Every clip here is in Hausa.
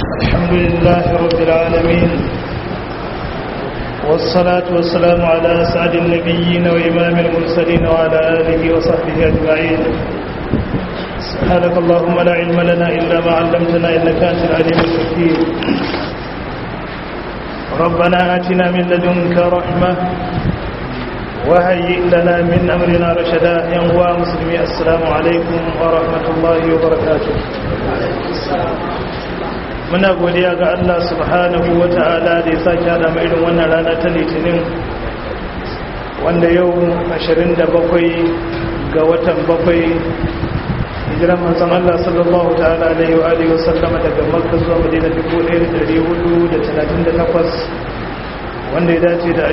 الحمد لله رب العالمين والصلاة والسلام على أسعد النبيين وإمام المرسلين وعلى آله وصحبه أجمعين سبحانك اللهم لا علم لنا إلا ما علمتنا إنك أنت العليم الحكيم ربنا آتنا من لدنك رحمة وهيئ لنا من أمرنا رشدا ينوى مسلمي السلام عليكم ورحمة الله وبركاته muna godiya ga Allah subhanahu wa ta'ala da ya sake hada mai irin wannan rana ta litinin wanda yau 27 ga watan bakwai hijiran manzon Allah sallallahu ta'ala alaihi wa alihi wasallama daga Makka zuwa Madina 1438 wanda ya dace da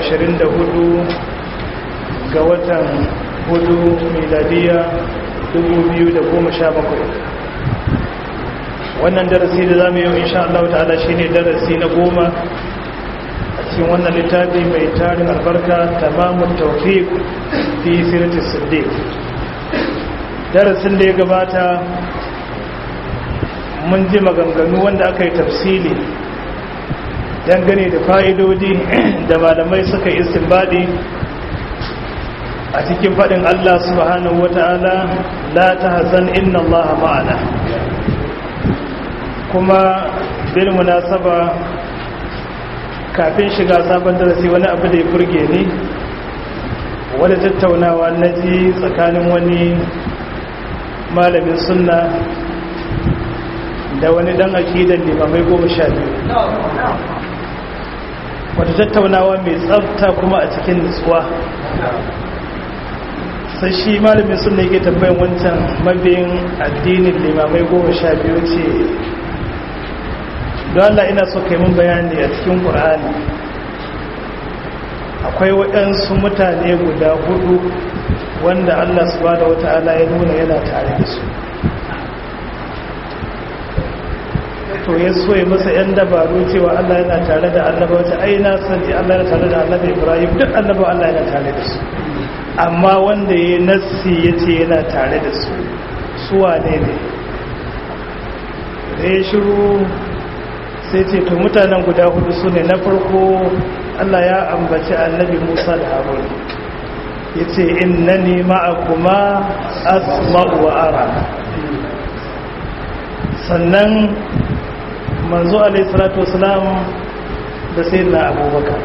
24 ga watan hudu miladiya 2017 wannan darasi da za mu yi insha Allah ta'ala shi ne darasi na goma a cikin wannan littafi mai tarin albarka tamamun tawfiq fi sirati siddiq darasin da ya gabata mun ji maganganu wanda aka yi tafsili dangane da fa'idodi da malamai suka yi istinbadi a cikin faɗin Allah subhanahu wa ta'ala la ta hazan inna Allah ma'ana kuma bil munasaba kafin shiga sabon darasi wani abu da ya burge ni wadda tattaunawa na ji tsakanin wani malamin sunna da wani dan akidan limamai goma sha biyu wadda tattaunawa mai tsafta kuma a cikin nutsuwa sai shi malamin sunna yake tambayin wancan mabiyin addinin limamai goma sha biyu ce don Allah ina so kai mun bayani a cikin ƙur'ani akwai waɗansu mutane guda hudu wanda Allah subhanahu wata'ala ya nuna yana tare da su to ya so ya masa yan dabaru cewa Allah yana tare da annaba wata ai na sani Allah yana tare da annaba Ibrahim duk annaba Allah yana tare da su amma wanda ya nassi ya ce yana tare da su suwa ne ne da ya shiru sai ce to mutanen guda hudu su ne na farko Allah ya ambaci annabi Musa da Harun ya ce innani ma'akuma asma'u wa ara sannan manzo alaihi salatu wasalam da sayyidina abubakar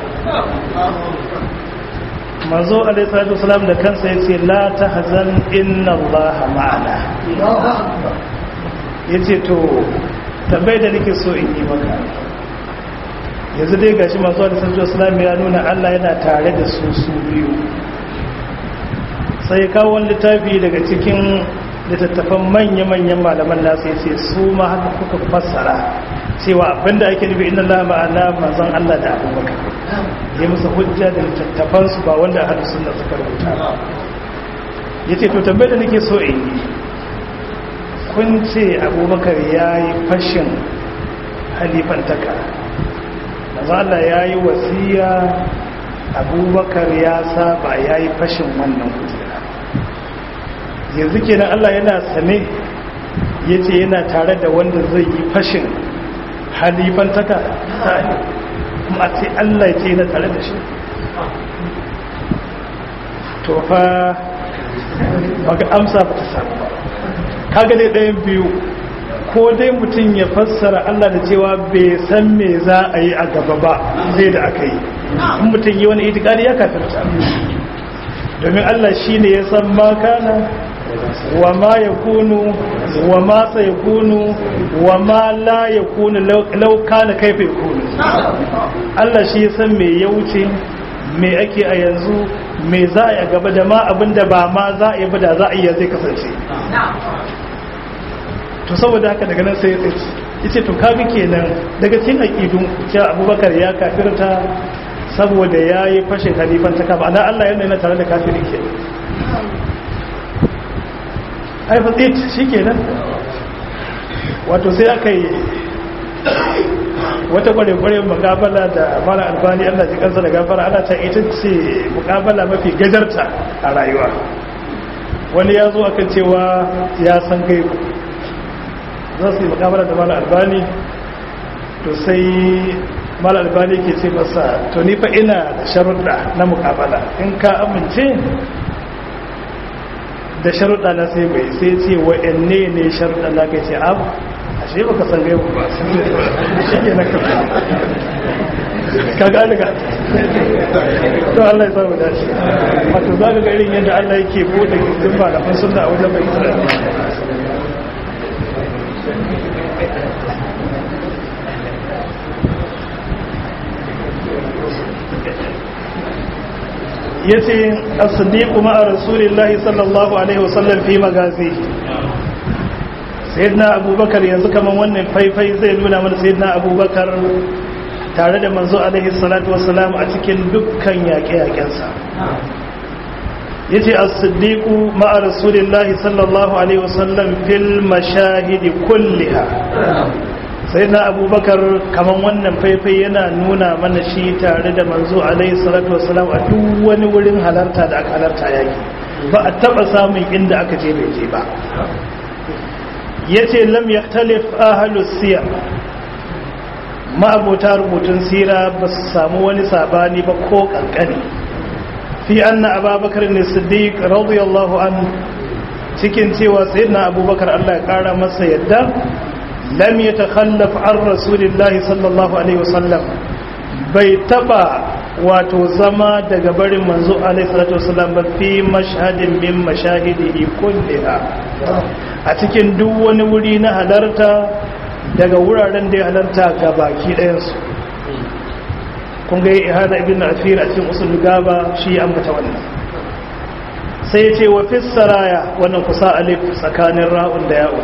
manzo alaihi salatu wasalam da kansa ya ce la tahzan inna allaha ma'ana yace to tambayi da nake so in yi maka yanzu dai gashi masu wadda sanjo islami ya nuna allah yana tare da su su biyu sai kawo wani littafi daga cikin littattafan manya-manyan malaman nasu ya ce su ma haka kuka fassara cewa abinda ake nufi inna la ma'ana manzon allah da abubakar ya musu hujja da littattafansu ba wanda a hadu sunna suka rubuta ba ya ce to tambayi da nake so in yi kun ce abubakar ya yi fashin halifantaka mazala ya yi wasiya abubakar ya saba ya yi fashin wannan kujera yanzu kenan allah yana sane ya ce yana tare da wanda zai yi fashin halifantaka ta ne kuma ce allah ya ce yana tare da shi to fa baka amsa ba ta samu ba kaga dai ɗayan biyu ko dai mutum ya fassara Allah da cewa bai san me za a yi a gaba ba zai da aka yi in mutum yi wani itikadi ya kafirta domin Allah shi ne ya san ma kana wa ma ya kunu wa ma sa ya kunu wa ma la ya kunu lauka na kaifa ya kunu Allah shi ya san me ya wuce me ake a yanzu me za a yi a gaba da ma abinda ba ma za a yi ba da za a iya zai kasance to saboda haka daga nan sai ya tsaye yace to kaga kenan daga cikin aqidun cewa Abubakar ya kafirta saboda yayi fashin halifan ta kafa ana Allah yana tare da kafiri ke ai fa tsit shikenan wato sai aka yi wata kware-kware mukabala da mara albani Allah ji kansa da gafara ana ta ita ce mukabala mafi gajarta a rayuwa wani ya zo akan cewa ya san gaibu za su yi mukabala da mara albani to sai mal albani ke ce masa to ni fa ina da sharuɗa na mukabala in ka amince da sharuɗa na sai mai sai ce wa'anne ne sharuɗa na kai ce abu a shi baka san gaibu ba shi ke na kafa ka gani ga to Allah ya samu dace wato za ka ga irin yadda Allah yake bude gindin malaman sunna a wajen mai isra'ila yace as-siddiq ma'a rasulillahi sallallahu alaihi wasallam fi magazi sayyidina abubakar yanzu kaman wannan faifai zai nuna mana sayyidina abubakar tare da manzo alaihi salatu wassalam a cikin dukkan yaƙe-yaƙensa yace as-siddiq ma'a rasulillahi sallallahu alaihi wasallam fil mashahidi kulliha sai na abubakar kamar wannan faifai yana nuna mana shi tare da manzo alaihi salatu wasalam a duk wani wurin halarta da aka halarta yaki ba a taba samun inda aka je bai je ba yace lam yaktalif ahlus siyar ma'abota rubutun sira ba su samu wani sabani ba ko kankani fi anna ababakar ne siddiq radiyallahu anhu cikin cewa sayyidina abubakar Allah ya kara masa yadda lam yatakhallaf an rasulillahi sallallahu alaihi wasallam bai taba wato zama daga barin manzo alaihi salatu wasallam ba fi mashhadin min mashahidihi kulliha a cikin duk wani wuri na halarta daga wuraren da ya halarta ga baki ɗayansu kun ga ihada ibn afir a cikin usul gaba shi ya ambata wannan sai ya ce wa fi saraya wannan kusa alif tsakanin ra'un da ya'u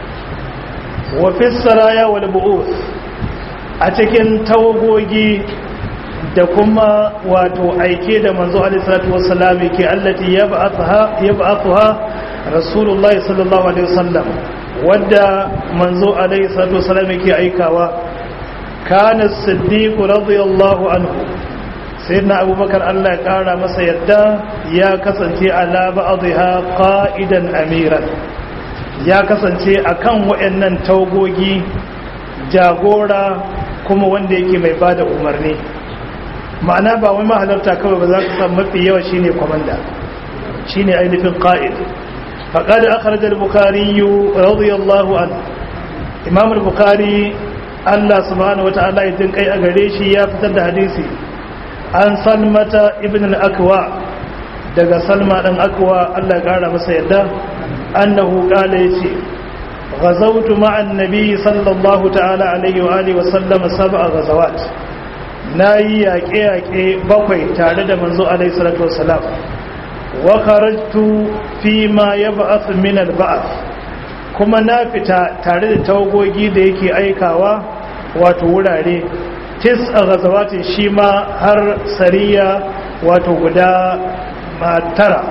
wa fi saraya wal bu'uth a cikin tawagogi da kuma wato aike da manzo alaihi salatu wassalam ke allati yab'atha yab'atha rasulullahi sallallahu alaihi wasallam wadda manzo alaihi salatu wassalam ke aikawa kana as-siddiq radiyallahu anhu sayyidina abubakar Allah ya kara masa yadda ya kasance ala ba'dha qa'idan amiran ya kasance akan wayannan tawagogi jagora kuma wanda yake mai bada umarni ma'ana ba wai mahalarta kawai ba za ka samu mafi yawa shine komanda shine ainihin qa'id faqad akhraj al-bukhari radiyallahu anhu imam al-bukhari Allah subhanahu wata'ala ya kai a gare shi ya fitar da hadisi an salmata ibn al-akwa daga salma dan akwa Allah ya kara masa yadda annahu qala yace غزوت مع النبي صلى الله تعالى عليه وآله وسلم سبع غزوات na yi yaƙe-yaƙe bakwai tare da manzo alaihi salatu wasalam wa kharajtu fi ma yab'ath min al-ba'th kuma na fita tare da tawagogi da yake aikawa wato wurare tis a gazawatin shi ma har sariya wato guda tara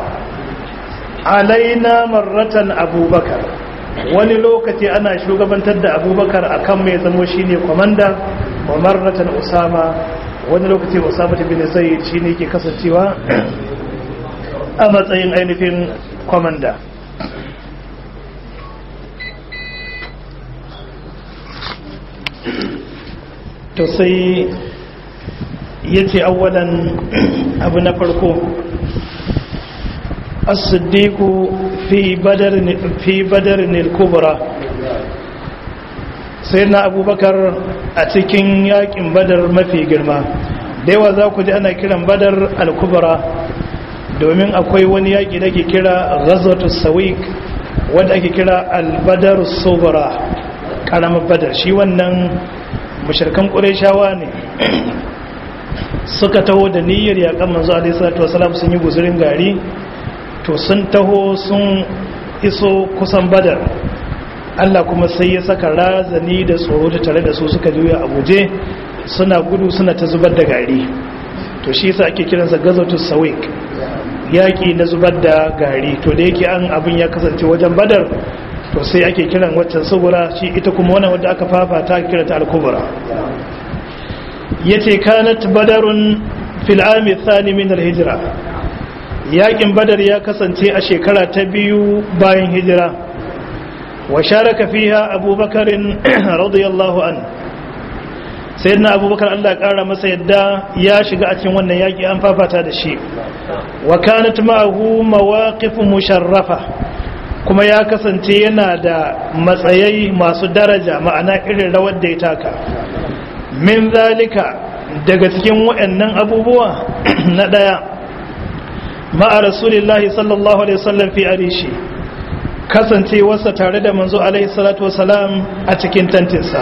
alaina marratan abubakar wani lokaci ana shugabantar da abubakar akan mai zamo shine kwamanda wa marratan usama wani lokaci usama bin zaid shine ke kasancewa a matsayin ainihin kwamanda to sai yace awwalan abu na farko as-siddiqu fi badar fi badar al-kubra sai na abubakar a cikin yakin badar mafi girma da yawa za ku ji ana kiran badar al-kubra domin akwai wani yaki da ke kira ghazwatus sawik wanda ake kira al-badar subra karamar badar shi wannan mushrikan qurayshawa ne suka taho da niyyar yakan manzo alaihi salatu wasalam sun yi guzurin gari to sun taho sun iso kusan badar Allah kuma sai ya saka razani da tsoro da tare da su suka juya a guje suna gudu suna ta zubar da gari to shi yasa ake kiransa gazatus sawik yaki na zubar da gari to da yake an abin ya kasance wajen badar to sai ake kiran waccan subura shi ita kuma wannan wadda aka fafata kira ta al-kubra yace kanat badarun fil ami thani min al-hijra yakin badar ya kasance a shekara ta biyu bayan hijira wa sharaka fiha abubakarin radiyallahu an sai na abubakar allah kara masa yadda ya shiga a cikin wannan yaƙi an fafata da shi wa kanat ma'ahu mawaqif musharrafa kuma ya kasance yana da matsayai masu daraja ma'ana irin rawar da ya taka min zalika daga cikin waɗannan abubuwa na ɗaya ma'a rasulillahi sallallahu alaihi wasallam fi arishi kasancewarsa tare da manzo alaihi salatu wasalam a cikin tantinsa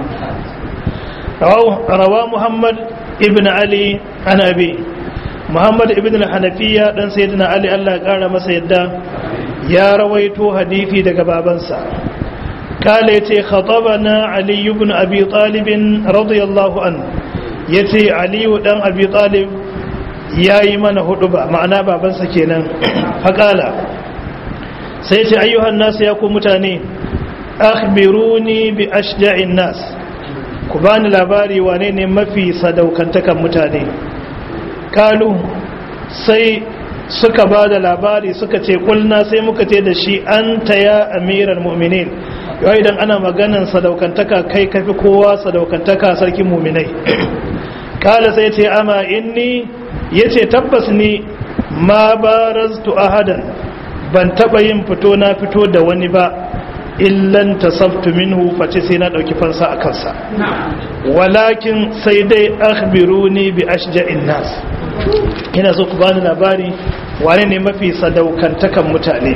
rawa muhammad ibn ali an abi muhammad ibn al-hanafiya dan sayyidina ali Allah ya kara masa yadda ya rawaito hadisi daga babansa kale yace khatabana ali ibn abi talib radiyallahu an yace ali dan abi talib yayi mana huduba ma'ana babansa kenan faqala sai ce ayyuhan nasu ya ku mutane akhbiruni bi ashja'in nas ku bani labari wane ne mafi sadaukantakan mutane kalu sai suka ba da labari suka ce kulna sai muka ce da shi an ya amiran mu'minin yau idan ana maganan sadaukantaka kai kafi kowa sadaukantaka sarkin mu'minai kala sai ce ama inni yace tabbas ni ma baraztu ahadan ban taba yin fito na fito da wani ba illan tasabtu minhu face sai na dauki fansa a kansa walakin sai dai akhbiruni bi ashja'in nas ina so ku bani labari wane ne mafi sadaukantakan mutane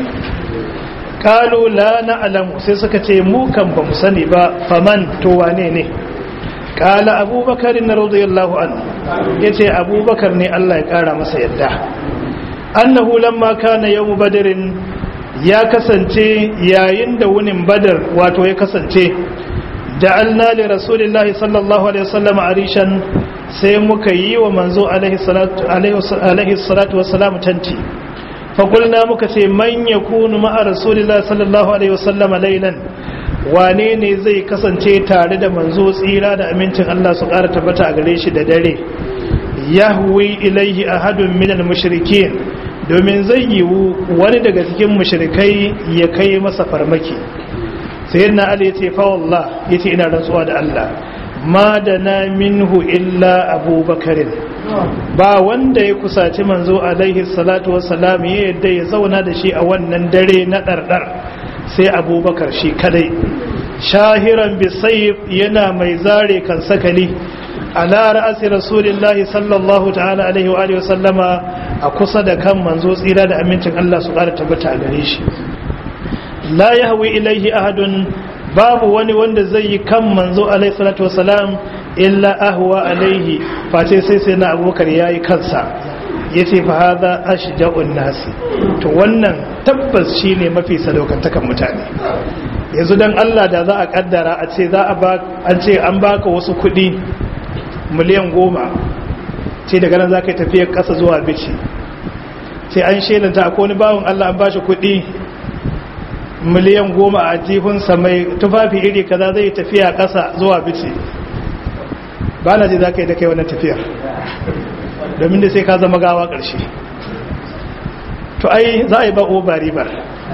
kalu la na'lamu sai suka ce mu kan ba mu sani ba faman to wane ne kala abubakar na radiyallahu anhu yace abubakar ne Allah ya kara masa yadda annahu lamma kana yawm badrin ya kasance yayin da wunin badar wato ya kasance ja'alna li rasulillahi sallallahu alaihi wasallam arishan sai muka yi wa manzo alaihi salatu alaihi salatu wassalam tanti fa qulna muka ce man yakunu ma'a rasulillahi sallallahu alaihi wasallam laylan wane ne zai kasance tare da manzo tsira da amincin Allah su ƙara tabbata a gare shi da dare yahwi ilaihi ahadun minal mushrikin domin zai yiwu wani daga cikin mushrikai ya kai masa farmaki sayyidina ali yace fa wallah yace ina rantsuwa da Allah ma da na minhu illa abubakarin ba wanda ya kusaci manzo alaihi salatu wassalam ya yadda ya zauna da shi a wannan dare na ɗarɗar sai abubakar shi kadai shahiran bisayif yana mai zare kan sakali ala ra'asi rasulillahi sallallahu ta'ala alaihi wa alihi wasallama a kusa da kan manzo tsira da amincin Allah su ƙara tabbata a gare shi la yahwi ilaihi ahadun babu wani wanda zai yi kan manzo alaihi salatu wasalam illa ahwa alaihi face sai sai na abubakar yayi kansa yace fa hadha ashja'un nasi to wannan tabbas shine mafi sadaukantakan mutane yanzu dan Allah da za a kaddara a ce za a ba an ce an baka wasu kuɗi miliyan goma ce daga nan za ka yi tafiyar ƙasa zuwa bici ce an shelanta akwai wani bawon Allah an bashi kuɗi miliyan goma a jihunsa mai tufafi iri kaza zai tafiya ƙasa zuwa bici ba na ji za ka yi da kai wannan tafiyar domin da sai ka zama gawa ƙarshe to ai za a yi ba ba ribar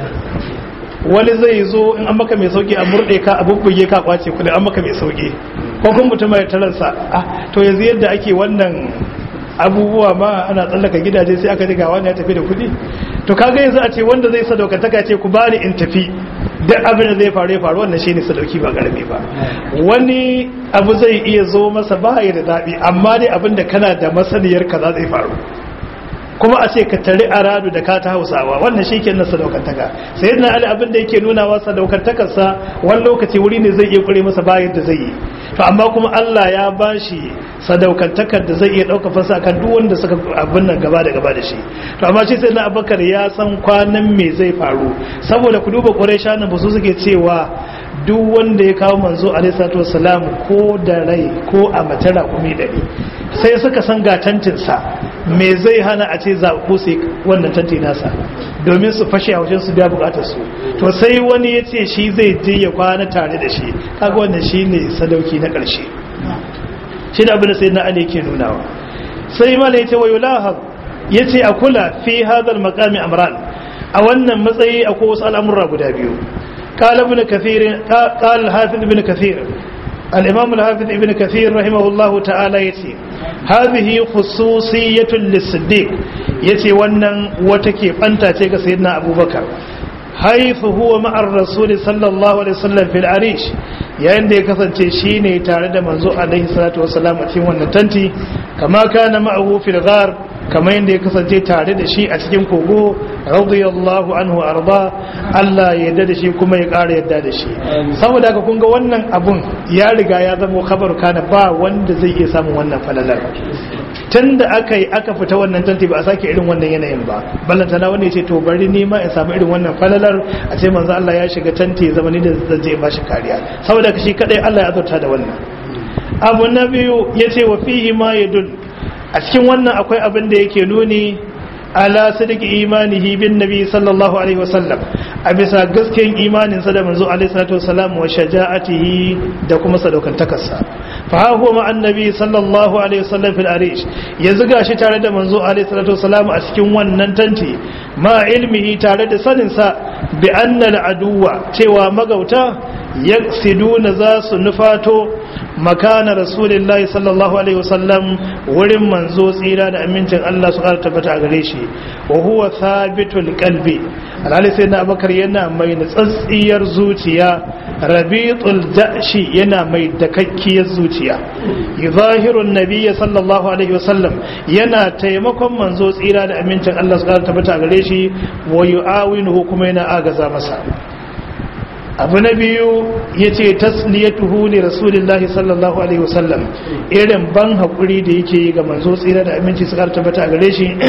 wani zai zo in an maka mai sauki a murɗe ka a bubbuge ka kwace kudi an maka mai sauki ko kun mutum mai taransa ah to yanzu yadda ake wannan abubuwa ma ana tsallaka gidaje sai aka diga wani ya tafi da kudi to kaga yanzu a ce wanda zai sadaukantaka ce ku bani in tafi duk abin da zai faru ya faru wannan shine sadauki ba karami ba wani abu zai iya zo masa ba ya da daɗi amma dai abin da kana da masaniyar kaza zai faru kuma a ce ka tare a radu da ka ta hausawa wannan shi ke nasa daukantaka sai yana ali abin da yake nuna wasa daukantakarsa wani lokaci wuri ne zai iya kure masa bayan da zai yi to amma kuma Allah ya ba shi sadaukantakar da zai iya ɗauka fasa kan duk wanda suka abin nan gaba da gaba da shi to amma shi sai na abakar ya san kwanan me zai faru saboda ku duba ƙwarai shanan ba su suke cewa duk wanda ya kawo manzo alaihi salatu wassalam ko da rai ko a matara kuma ɗari sai suka san ga tantinsa me zai hana a ce zaɓu su wannan tanti nasa domin su fashe a wajen su biya bukatar su to sai wani ya ce shi zai je ya kwana tare da shi kaga wannan shi ne sadauki na ƙarshe shi da abin da sai na ali ke nunawa sai mala ya ce wa yulahab ya ce a kula fi hadal makami amran a wannan matsayi akwai wasu al'amurra guda biyu قال ابن كثير قال الحافظ ابن كثير al-imam al-hafiz ibn kathir rahimahullahu ta'ala yace hadhihi khususiyatun lis-siddiq yace wannan wata ke banta ce ga sayyidina abubakar haythu huwa ma'ar rasul sallallahu alaihi wasallam fil arish yayin da ya kasance shine tare da manzo alaihi salatu wasallam a cikin wannan tanti kama kana ma'ahu fil ghar kamar yadda ya kasance tare da shi a cikin kogo radiyallahu anhu arda Allah ya yarda da shi kuma ya ƙara yarda da shi saboda haka kun ga wannan abun ya riga ya zama khabar kana ba wanda zai iya samun wannan falalar tun da aka yi aka fita wannan tanti ba a sake irin wannan yanayin ba ballanta na wanda ya ce to bari ni ma in samu irin wannan falalar a ce manzo Allah ya shiga tanti ya zama ni da zan je ba shi kariya saboda shi kadai Allah ya azurta da wannan abu na biyu yace wa fihi ma yadul a cikin wannan akwai abin da yake nuni ala sadiki imanihi bin nabi sallallahu alaihi wasallam a bisa gaskiyan imaninsa da manzo alaihi salatu wasallam wa shaja'atihi da kuma sadaukantakarsa fa ha huwa ma annabi sallallahu alaihi wasallam fil arish ya zuga shi tare da manzo alaihi salatu wasallam a cikin wannan tanti ma ilmihi tare da sanin sa bi anna al aduwa cewa magauta yaksiduna za su nufato makana rasulillahi sallallahu alaihi wasallam wurin manzo tsira da amincin Allah su ƙara tabbata a gare shi wa huwa thabitul qalbi alhali sai na abakar yana mai natsatsiyar zuciya rabitul da'shi yana mai dakakkiyar zuciya yuzahiru nabiyya sallallahu alaihi wasallam yana taimakon manzo tsira da amincin Allah su ƙara tabbata a gare shi wa yu'awinuhu kuma yana agaza masa abu na biyu ya ce tasliyatuhu li rasulillahi sallallahu alaihi wasallam irin ban haƙuri da yake yi ga manzo tsira da aminci su ƙara tabbata a gare shi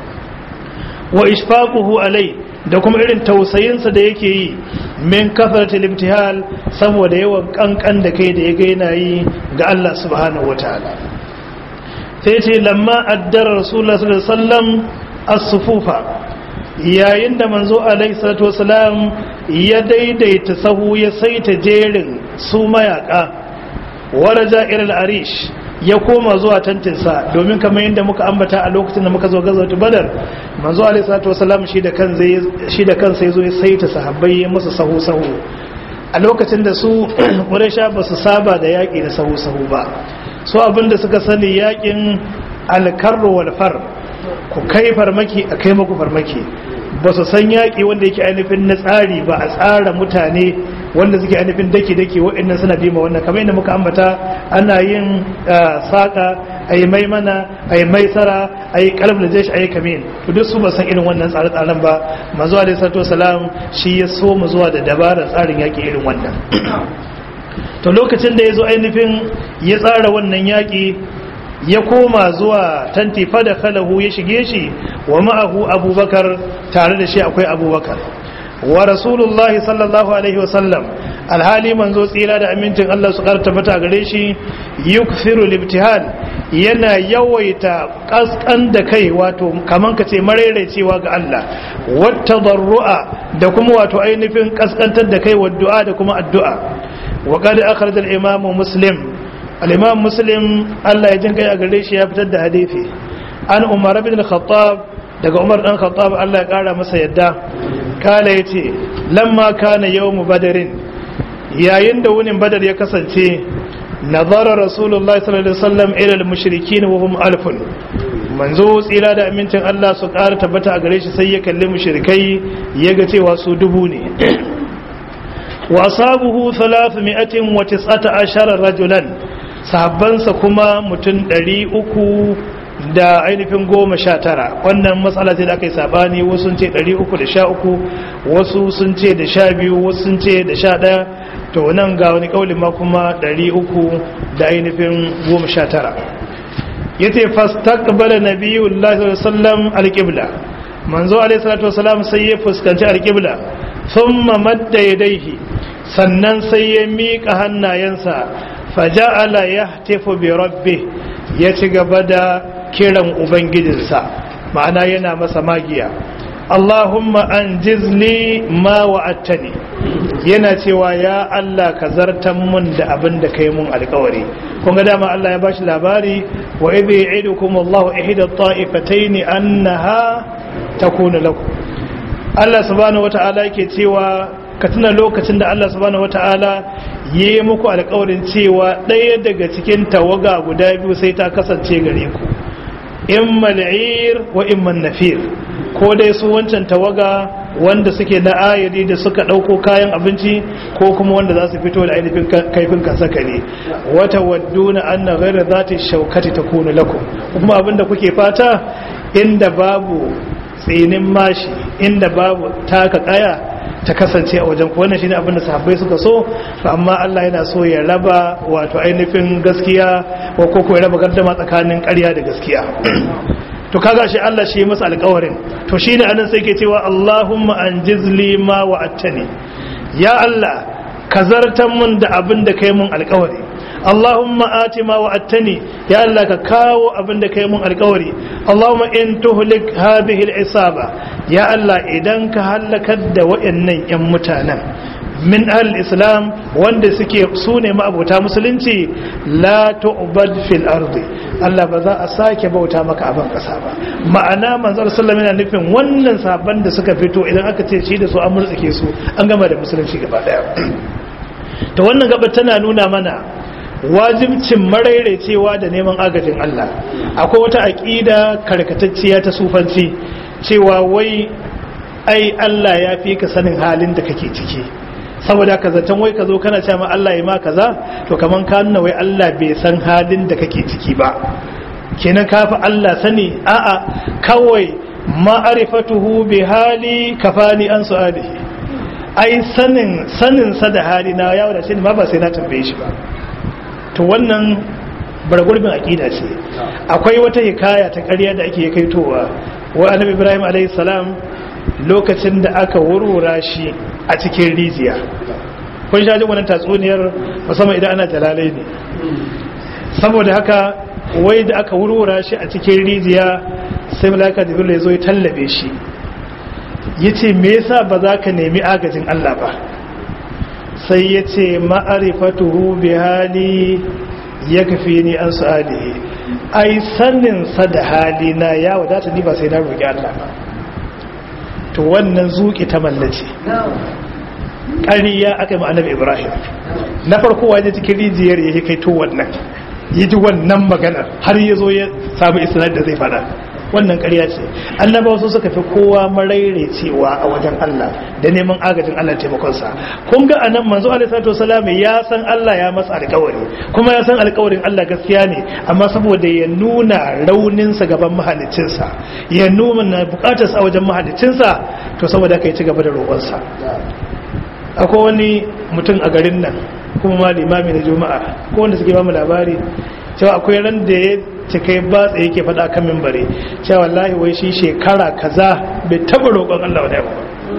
wa ishfaquhu alai da kuma irin tausayinsa da yake yi min kafaratul imtihal saboda yawan kankan da kai da ya ga yana yi ga Allah subhanahu wataala sai ce lamma addara rasulullahi sallallahu alaihi wasallam as-sufufa yayin da manzo alaihi salatu wasalam ya daidaita sahu ya saita jerin su mayaka waraja ilal arish ya koma zuwa tantinsa domin kamar yadda muka ambata a lokacin da muka zo gazawatu badar manzo alaihi salatu wasalam shi da kan zai shi da kansa yazo ya saita sahabbai ya musu sahu sahu a lokacin da su quraysha ba su saba da yaki da sahu sahu ba so abinda suka sani yakin alkarru wal far ku kai farmaki a kai maku farmaki ba su san yaƙi wanda yake ainihin na tsari ba a tsara mutane wanda suke ainihin dake-dake waɗannan suna bima wannan kamar yadda muka ambata ana yin saƙa a yi maimana a yi maisara a yi kalab da jeshi a yi kamin to duk su ba san irin wannan tsare-tsaren ba mazuwa da sato salam shi ya so mu zuwa da dabarar tsarin yaƙi irin wannan to lokacin da ya zo ainihin ya tsara wannan yaƙi ya koma zuwa tanti fada kalahu ya shige shi wa ma'ahu abubakar tare da shi akwai abubakar wa rasulullahi sallallahu alaihi wasallam alhali manzo tsira da amincin Allah su karta mata gare shi yukthiru libtihal yana yawaita kaskan da kai wato kaman ka ce cewa ga Allah wata darru'a da kuma wato ainihin kaskantar da kai wa du'a da kuma addu'a wa qad akhraj al-imam muslim al-imam muslim Allah ya jin kai a gare shi ya fitar da hadisi an umar bin al-khattab daga umar dan khattab Allah ya kara masa yadda kala yace lamma kana yawm badarin yayin da wunin badar ya kasance nazara rasulullahi sallallahu alaihi wasallam ila al-mushrikin wa hum alfun manzo tsira da amincin Allah su kara tabbata a gare shi sai ya kalli mushrikai yaga cewa su dubu ne wa asabuhu 319 rajulan sahabbansa kuma mutum ɗari uku da ainihin goma sha tara wannan matsala ce da aka yi sabani wasu sun ce ɗari uku da sha uku wasu sun ce da sha biyu wasu sun ce da sha ɗaya to nan ga wani ƙaulin ma kuma ɗari uku da ainihin goma sha tara ya ce fastaqbala nabiyullahi sallam alƙibla manzo alaihi salatu wasalam sai ya fuskanci alƙibla thumma madda yadayhi sannan sai ya miƙa hannayensa faja'ala yahtifu bi rabbi ya ci gaba da kiran ubangijinsa ma'ana yana masa magiya Allahumma anjizli ma wa'attani yana cewa ya Allah ka zartan mun da abin da kai mun alkawari kun ga dama Allah ya bashi labari wa idh ya'idukum Allahu ihda at-ta'ifatayn annaha takunu lakum Allah subhanahu wata'ala yake cewa ka tuna lokacin da Allah subhanahu wataala ya yi muku alƙawarin cewa ɗaya daga cikin tawaga guda biyu sai ta kasance gare ku imma al'ir wa imma nafir ko dai su wancan tawaga wanda suke na ayari da suka ɗauko kayan abinci ko kuma wanda za su fito da ainihin kaifin kasaka ne wata wadduna anna ghayra zati shaukati takunu lakum kuma abinda kuke fata inda babu tsinin mashi inda babu taka kaya ta kasance a wajen ku wannan shine abinda sahabbai suka so amma Allah yana so ya raba wato ainihin gaskiya ko ko ya raba gardama tsakanin ƙarya da gaskiya to kaga shi Allah shi masa alƙawarin to shine anan sai ke cewa Allahumma anjizli ma wa'attani ya Allah ka zartan mun da abin da kai mun alƙawari Allahumma ati ma wa'attani ya Allah ka kawo abin da kai mun alƙawari Allahumma in tuhlik hadhihi al-isaba ya Allah idan ka halakar da wayannan yan mutanen min al-islam wanda suke su ne ma'abota musulunci la tu'bad fil ardi Allah ba za a sake bauta maka a ban kasa ba ma'ana manzon sallallahu yana nufin wannan sabon da suka fito idan aka ce shi da su an murtsike su an gama da musulunci gaba daya to wannan gaba tana nuna mana wajibcin maraicewa da neman agajin Allah akwai wata aqida karkatacciya ta sufanci cewa wai ai Allah ya fi ka sanin halin da kake ciki saboda ka zaton wai ka zo kana cewa ma Allah ya ma kaza to kaman ka nuna wai Allah bai san halin da kake ciki ba kenan ka fi Allah sani a'a kawai ma'arifatuhu bi hali kafani an su'alihi ai sanin sanin sa da hali na ya wadace ni ma ba sai na tambaye shi ba to wannan bargurbin aqida ce akwai wata hikaya ta ƙarya da ake kaitowa wa annabi Ibrahim alayhi salam lokacin da aka wurwura shi a cikin rijiya kun sha jin wannan tatsuniyar musamman idan ana jalalai ne saboda haka wai da aka wurwura shi a cikin rijiya sai malaka jibril ya zo ya tallabe shi yace me yasa ba za ka nemi agajin Allah ba sai yace ma'arifatuhu bi hali yakfini an su'alihi ai sanin sa da hali na ya wadata ni ba sai na roki Allah ba to wannan zuki ta mallace ƙariya aka yi annabi ibrahim na farko waje cikin rijiyar ya kai to wannan yi ji wannan maganar har ya zo ya samu isnad da zai fada wannan ƙarya ce annabawa su suka fi kowa maraire cewa a wajen Allah da neman agajin Allah taimakonsa kun ga anan manzo alaihi salatu wasallam ya san Allah ya masa alƙawari kuma ya san alƙawarin Allah gaskiya ne amma saboda ya nuna raunin sa gaban mahaliccinsa ya nuna bukatar sa wajen mahaliccinsa to saboda kai ci gaba da roƙonsa akwai wani mutum a garin nan kuma ma limami na juma'a ko wanda suke ba mu labari cewa akwai ran da ya cika batsa yake faɗa kan mimbare cewa wallahi wai shi shekara kaza bai taɓa roƙon Allah wa ba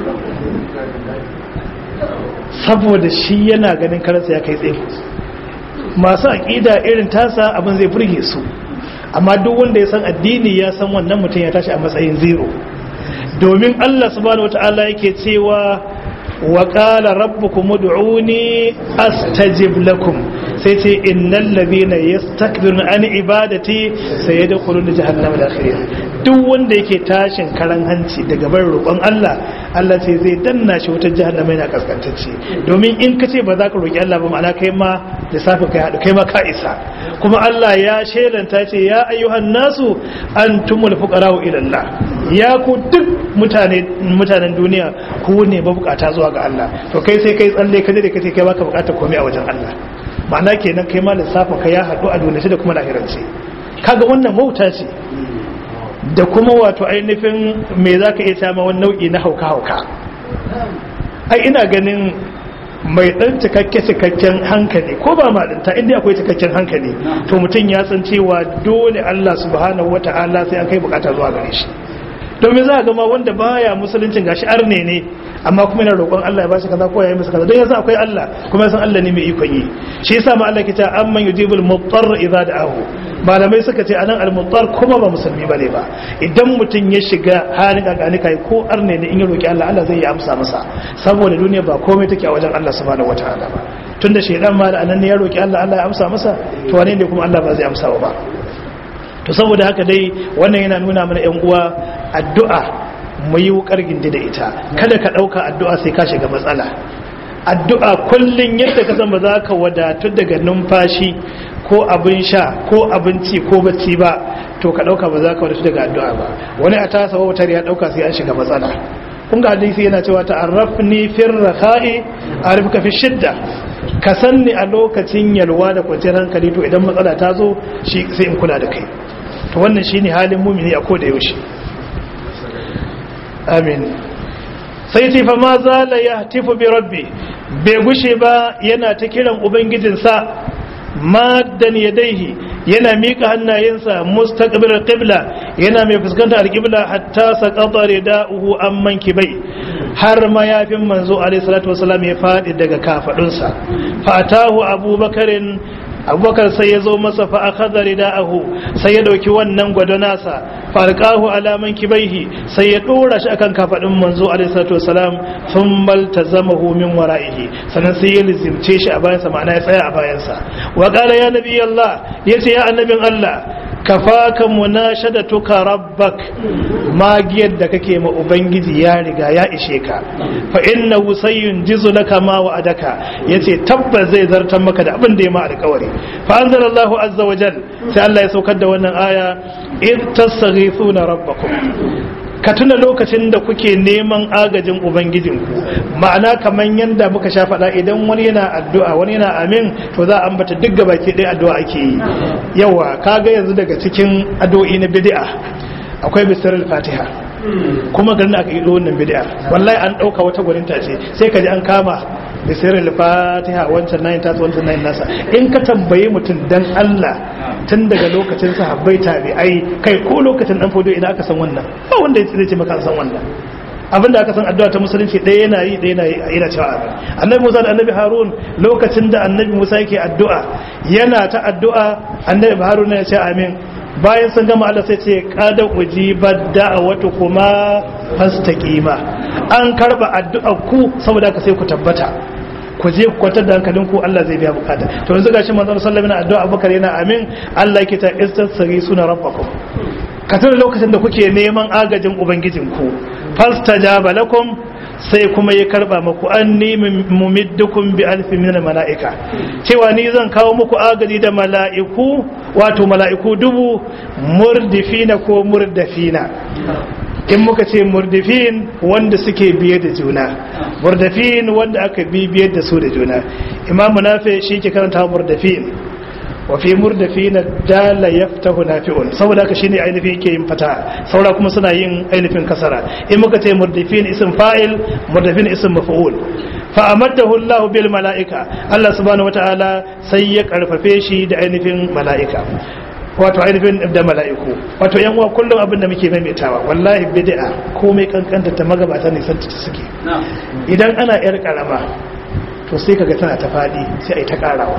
saboda shi yana ganin karansa ya kai tsaye masu aƙida irin tasa abin zai burge su amma duk wanda ya san addini ya san wannan mutum ya tashi a matsayin zero domin Allah subhanahu wata'ala yake cewa wa qala rabbukum ud'uni astajib lakum sai ce innal ladhina yastakbiruna an ibadati sayadkhuluna jahannama dakhirin duk wanda yake tashin karan hanci daga bar roƙon Allah Allah ce zai danna shi wutar jahannama yana kaskantacce domin in ka ce ba za ka roƙi Allah ba ma'ana kai ma lissafin kai haɗu kai ma ka isa kuma Allah ya shelanta ce ya ayyuhan nasu antumul fuqara'u ila Allah ya ku duk mutane mutanen duniya ku ne mabukata zuwa ga Allah to kai sai kai tsalle ka je da kace kai baka bukata komai a wajen Allah ma'ana kenan kai ma lissafin ka ya haɗu a duniya da kuma lahirance kaga wannan wauta ce da kuma wato ainihin me za ka iya sama wani nau'i na hauka-hauka ai ina ganin mai ɗan cikakke cikakken hankali ko ba malinta inda akwai cikakken hankali to mutum ya san cewa dole Allah subhanahu wata'ala sai an kai bukata zuwa gare shi domin za a gama wanda baya musuluncin gashi arne ne amma kuma yana roƙon Allah ya bashi kaza ko ya yi masa kaza don yasa akwai Allah kuma ya san Allah ne mai ikon yi shi yasa ma Allah ke ta amman yujibul muttar idza da'ahu malamai suka ce anan al-muttar kuma ba musulmi bane ba idan mutum ya shiga halin gagani kai ko arne ne in ya roki Allah Allah zai yi amsa masa saboda duniya ba komai take a wajen Allah subhanahu wataala ba tunda shedan ma da anan ne ya roki Allah Allah ya amsa masa to wane ne kuma Allah ba zai amsa ba to saboda haka dai wannan yana nuna mana yan uwa addu'a mu yi wukar gindi da ita kada ka ɗauka addu'a sai ka shiga matsala addu'a kullum yadda ka san ba za ka wadatu daga numfashi ko abin sha ko abinci ko bacci ba to ka ɗauka ba za ka wadatu daga addu'a ba wani a tasa wautar ya ɗauka sai an shiga matsala kun ga hadisi yana cewa ta'arrafni fir rakha'i arifka fi shidda ka sanni a lokacin yalwa da kwanciyar hankali to idan matsala ta zo shi sai in kula da kai to wannan shine halin mumini a koda yaushe amin sai ce fa ma zala yahtifu bi rabbi bai gushe ba yana ta kiran ubangijinsa maddan yadaihi yana mika hannayensa mustaqbil qibla yana mai fuskantar alqibla hatta saqata rida'uhu amman kibai har mayafin manzo alaihi salatu wasallam ya fadi daga kafadunsa fatahu abubakarin abubakar sai ya zo masa fa akhadha rida'ahu sai ya dauki wannan gwado nasa farqahu ala mankibaihi sai ya dora shi akan kafadin manzo alaihi salatu wasalam thumma iltazamahu min wara'ihi sannan sai ya lizimce shi a bayansa ma'ana ya tsaya a bayansa wa qala ya nabi Allah yace ya annabin Allah kafaka munashadatuka rabbak magiyar da kake ma ubangiji ya riga ya ishe ka fa innahu sayunjizu laka ma wa'adaka yace tabbas zai zartar maka da abin da ya ma alƙawari fa anzalallahu azza wa jal sai Allah ya saukar da wannan aya id tastaghithuna rabbakum ka tuna lokacin da kuke neman agajin ubangijinku ma'ana kamar yadda muka sha faɗa idan wani yana addu'a wani yana amin to za a ambata duk gabaki ɗaya addu'a ake yi yawa kaga yanzu daga cikin addu'o'i na bid'a akwai bisarar fatiha kuma garin aka yi wannan bid'a wallahi an ɗauka wata gwaninta ce sai ka ji an kama bisirin fatiha wancan nayin tasu wancan nayin nasa in ka tambayi mutum dan Allah tun daga lokacin sahabbai tabi'ai kai ko lokacin dan fodo idan aka san wannan ba wanda zai ce maka san wannan abinda aka san addu'a ta musulunci ɗaya yana yi ɗaya yana yana cewa amin annabi Musa da annabi Harun lokacin da annabi Musa yake addu'a yana ta addu'a annabi Harun ya ce amin bayan sun gama Allah sai ce kada ujibat da'awatu kuma fastaqima an karba addu'a ku saboda ka sai ku tabbata ku je ku kwantar da hankalin ku Allah zai biya bukata to yanzu gashi manzon sallallahu alaihi wasallam addu'a Abubakar yana amin Allah yake ta istasri suna rabbakum ka tuna lokacin da kuke neman agajin ubangijinku fastajaba lakum sai kuma ya karba muku anni mumiddukum bi alfin min malaika cewa ni zan kawo muku agaji da mala'iku wato mala'iku dubu murdifina ko murdafina in muka ce murdifin wanda suke biye da juna murdafin wanda aka bi biye da su da juna imamu nafi shi ke karanta murdafin wa fi murdafina dala yaftahu nafi'un saboda haka shine ainihin yake yin fata saura kuma suna yin ainihin kasara in muka ce murdafin ism fa'il murdafin ism maf'ul fa amaddahu Allah bil mala'ika Allah subhanahu wataala sai ya karfafe shi da ainihin mala'ika wato ainihin da mala'iku wato yan uwa kullum abin da muke maimaitawa wallahi bid'a komai kankanta ta magabata ne san ta suke idan ana yar karama to sai kaga tana ta fadi sai ai ta karawa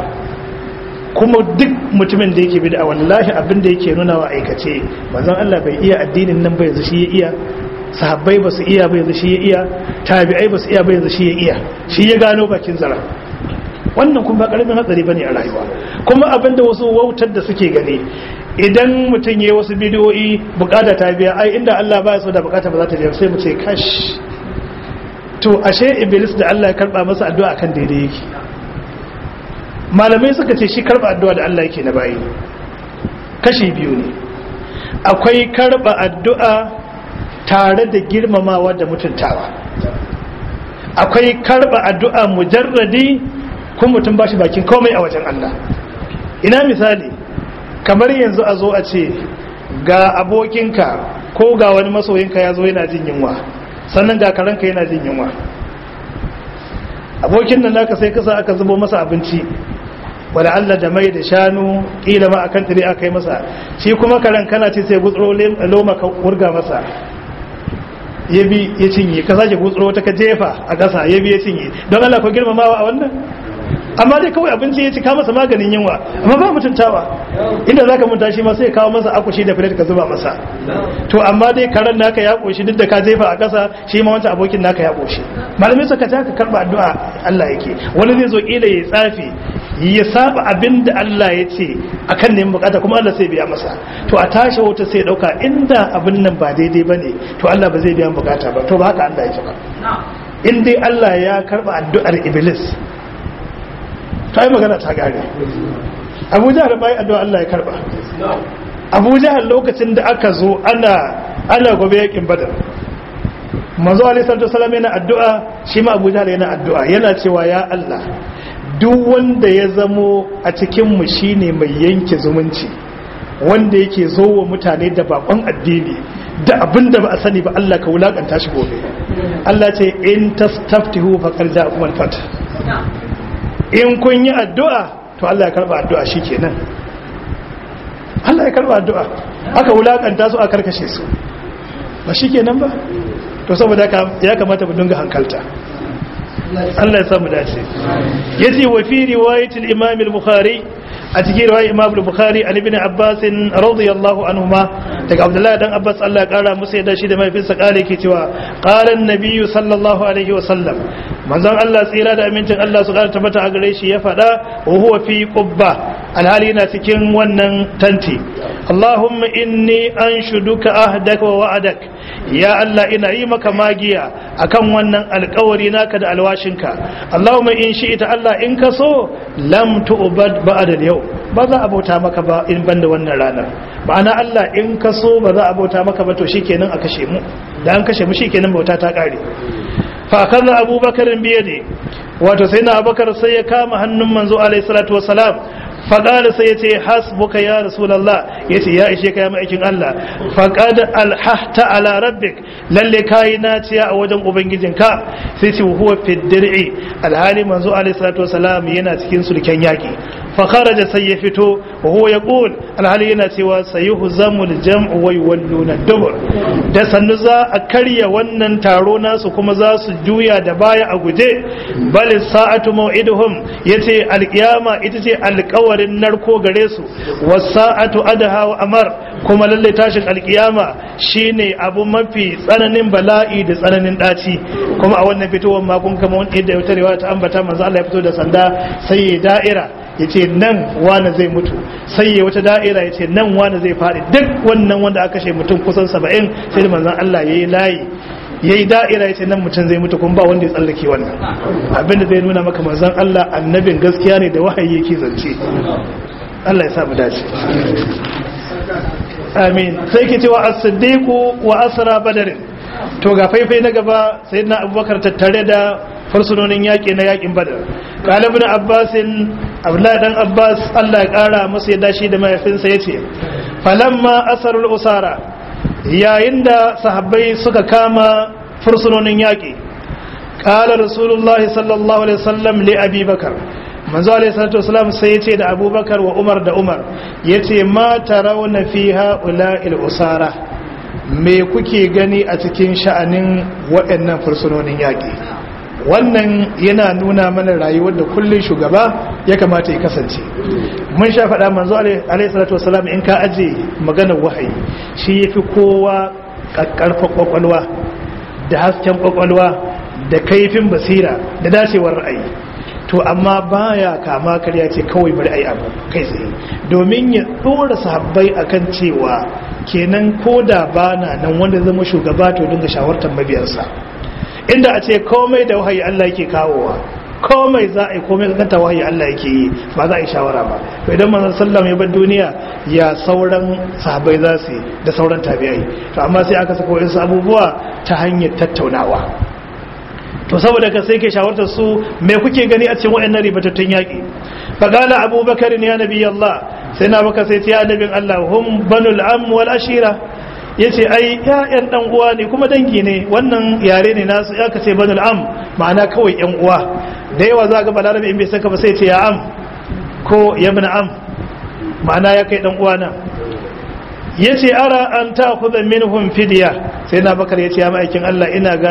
kuma duk mutumin da yake bid'a wallahi abin da yake nuna wa aikace manzon Allah bai iya addinin nan ba yanzu shi ya iya sahabbai ba su iya ba yanzu shi ya iya tabi'ai ba su iya ba yanzu shi ya iya shi ya gano bakin zara wannan kuma ba karamin hatsari bane a rayuwa kuma abin da wasu wautar da suke gani idan mutum yayi wasu bidiyoyi bukata ta biya ai inda Allah ba ya so da bukata ba za ta biya sai mu ce kash to ashe iblis da Allah ya karba masa addu'a kan daidai yake malamai suka ce shi karba addu'a da Allah yake na bayi kashi biyu ne akwai karba addu'a tare da girmamawa da mutuntawa akwai karba addu'a mujarradi kuma mutum ba shi bakin komai a wajen Allah ina misali kamar yanzu a zo a ce ga abokinka ko ga wani masoyinka ya zo yana jin yunwa sannan ga karanka yana jin yunwa abokin nan naka sai kasa aka zubo masa abinci wala Allah da mai da shanu kila ma akan tare aka yi masa shi kuma karan kana ce sai gutsuro loma ka wurga masa ya bi ya cinye ka sake gutsuro ta ka jefa a ƙasa ya bi ya cinye don Allah ko girmamawa a wannan amma dai kawai abinci ya ci ka masa maganin yunwa amma ba mutuntawa inda zaka munta shi ma sai kawo masa akushi da filet ka zuba masa to amma dai karan naka ya koshi duk da ka jefa a ƙasa shi ma wancan abokin naka ya koshi malamai suka ta ka karba addu'a Allah yake wani zai zo kila ya tsafi ya saba abin da Allah ya ce akan neman bukata kuma Allah sai biya masa to a tashi wuta sai dauka inda abin nan ba daidai bane to Allah ba zai biya bukata ba to ba haka Allah yake ba in dai Allah ya karba addu'ar iblis to ai magana ta gare Abu Jahl bai addu'a Allah ya karba Abu Jahl lokacin da aka zo ana ana gobe yakin Badar manzo alaihi salatu wasallam yana addu'a shi ma Abu Jahl yana addu'a yana cewa ya Allah duk wanda ya zamo a cikinmu shi ne mai yanke zumunci wanda yake zo wa mutane da bakon addini da abin da ba a sani ba Allah ka wulakanta shi gobe Allah ce in tastaftihu faqad ja'akum al-fath in kun yi addu'a to Allah ya karba addu'a shikenan Allah ya karba addu'a aka wulakanta su aka karkashe su ba shikenan ba to saboda ya kamata mu dinga hankalta Allah ya samu dace yace wa fi riwayatil imam al-bukhari a cikin riwayar imam al-bukhari an ibn abbas radiyallahu anhuma daga abdullah dan abbas Allah ya kara musu yadda shi da mahaifinsa kare ke cewa qala an-nabiy sallallahu alaihi wa sallam manzon Allah tsira da amincin Allah su kara tabbata a gare shi ya fada wa huwa fi qubba alhali na cikin wannan tanti Allahumma inni anshuduka ahdaka wa wa'adak ya Allah ina yi maka magiya akan wannan alkawari naka da alwashinka Allahumma in shi'ita Allah in ka so lam tu'bad ba'da yau ba za a bauta maka ba in banda wannan ranar ma'ana Allah in ka so ba za a bauta maka ba to shikenan a kashe mu da an kashe mu shikenan bauta ta kare fa akaza abubakar biyade wato sai na abubakar sai ya kama hannun manzo alaihi salatu wassalam faƙada sai ya ce hasbuka ya rasulallah ya ce ya ishe ka ya ma'aikin Allah faƙada alhahta ala rabbik lalle kayi naciya a wajen ubangijinka sai ce huwa fiddir'i alhali manzo alaihi salatu wasalam yana cikin sulken yaƙi fakaraja sai ya fito wa huwa yaqul alhali yana cewa sayuhzamu aljam'u wa yuwalluna dubur da sannu za a karya wannan taro nasu kuma za su juya da baya a guje bal sa'atu maw'iduhum yace alqiyama ita ce alƙawarin narko gare su wasa'atu adha wa amar kuma lalle tashin alqiyama shine abu mafi tsananin bala'i da tsananin daci kuma a wannan fitowar makon kama wanda ya tarewa ta ambata manzo Allah ya fito da sanda sai ya da'ira ya ce nan wane zai mutu sai ya wata da'ira ya ce nan wane zai faɗi duk wannan wanda aka kashe mutum kusan saba'in sai da manzan Allah ya yi layi ya yi da'ira ya ce nan mutum zai mutu kuma ba wanda ya tsallake wannan abinda zai nuna maka manzan Allah annabin gaskiya ne da wahayi yake zance Allah ya samu dace amin sai ke cewa as-siddiqu wa asra badr to ga faifai na gaba sayyidina abubakar tattare da fursunonin yaƙi na yaƙin badar ƙalibin abbasin abdullahi dan abbas allah ya ƙara masu yadda shi da mahaifinsa ya ce falamma asarul usara yayin da sahabbai suka kama fursunonin yaƙi ƙala rasulullah sallallahu alaihi wasallam li abi bakar manzo alaihi salatu wasallam sai ya ce da abubakar wa umar da umar ya ce ma tarawna fi ha'ula'il usara me kuke gani a cikin sha'anin waɗannan fursunonin yaƙi wannan yana nuna mana rayuwar da kullun shugaba ya kamata ya kasance mun sha faɗa manzo alaihi salatu wasalam in ka aje maganar wahayi shi yafi kowa kakkarfa kwakwalwa da hasken kwakwalwa da kaifin basira da dacewar ra'ayi to amma baya kama karya ce kawai bari ayi abu kai tsaye domin ya dora sahabbai akan cewa kenan koda bana nan wanda zama shugaba to dinga shawartar mabiyarsa inda a ce komai da wahayi Allah yake kawowa komai za a yi komai kanta wahayi Allah yake yi ba za a yi shawara ba to idan manzon sallam ya bar duniya ya sauran sahabbai za su yi da sauran tabi'ai to amma sai aka saka wasu abubuwa ta hanyar tattaunawa to saboda ka sai ke shawartar su me kuke gani a cikin wayannan ribatattun yaki faqala abubakar ya nabi Allah sai na baka sai ya annabin Allah hum banul am wal ashira ya ce ai ya'yan dan uwa ne kuma dangi ne wannan yare ne nasu ya kace banul am ma'ana kawai yan uwa da yawa za ga balarabe in bai saka ba sai ce ya am ko ya bin am ma'ana ya kai dan uwa na ya ce ara an ta kuɗa minhum fidiya sai na bakar ya ce ya ma'aikin Allah ina ga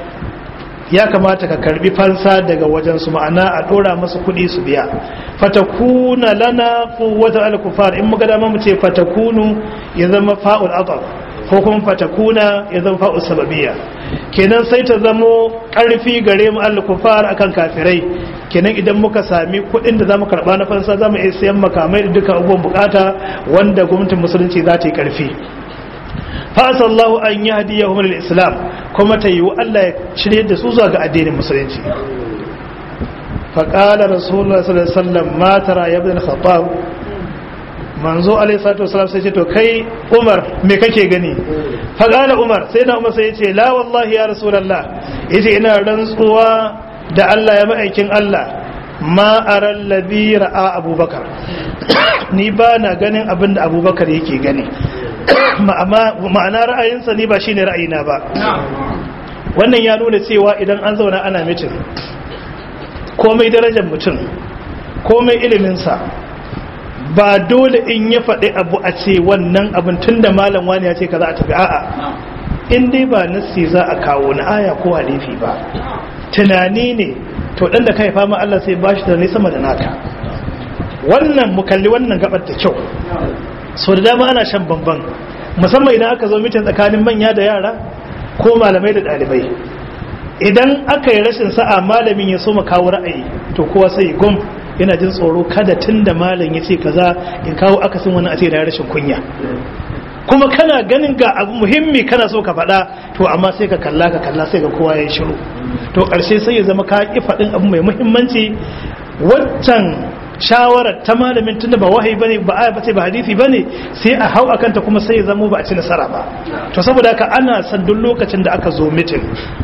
ya kamata ka karbi fansa daga wajen su ma'ana a dora masu kuɗi su biya fatakuna lana quwwata al-kufar in muka dama mu ce fatakunu ya zama fa'ul ataf ko kuma fatakuna ya zama fa'ul sababiyya kenan sai ta zamo karfi gare mu al-kufar akan kafirai kenan idan muka sami kuɗin da za mu karɓa na fansa za mu iya sayan makamai da duka abubuwan bukata wanda gwamnatin musulunci za ta yi ƙarfi fasallahu an yi hadiyya humar islam kuma ta yiwu allah ya shirye da su zuwa ga addinin musulunci faƙalar rasulullah sallallahu alaihi wasallam matara ya bin khattab manzo alaihi salatu wasallam sai ce to kai umar me kake gani faƙalar umar sai na umar sai ya ce la wallahi ya rasulullah yace ina rantsuwa da allah ya ma'aikin allah ma aral ladhi ra'a abubakar ni ba na ganin abin da abubakar yake gani ma'ana ra'ayinsa ni ba shine ra'ayina ba wannan ya nuna cewa idan an zauna ana mitin komai darajar mutum komai iliminsa ba dole in ya faɗi abu a ce wannan abin tun da malam wani ya ce ka za a tafi a'a in dai ba nassi za a kawo na aya ko halifi ba tunani ne to ɗan da ka haifa ma Allah sai ba shi da ne sama da naka wannan mu kalli wannan gabar da kyau so da dama ana shan bamban musamman idan aka zo mitin tsakanin manya da yara ko malamai da ɗalibai idan aka yi rashin sa'a malamin ya so mu kawo ra'ayi to kowa sai gum yana jin tsoro kada tun da malam ya ce kaza in kawo akasin wani a ce da rashin kunya kuma kana ganin ga abu muhimmi kana so ka faɗa to amma sai ka kalla ka kalla sai ga kowa ya shiru to ƙarshe sai ya zama ka ƙi faɗin abu mai muhimmanci waccan shawarar ta malamin tunda ba wahayi bane ba aya bace ba hadisi bane sai a hau akan ta kuma sai ya zama ba a ci nasara ba to saboda haka ana san duk lokacin da aka zo mitin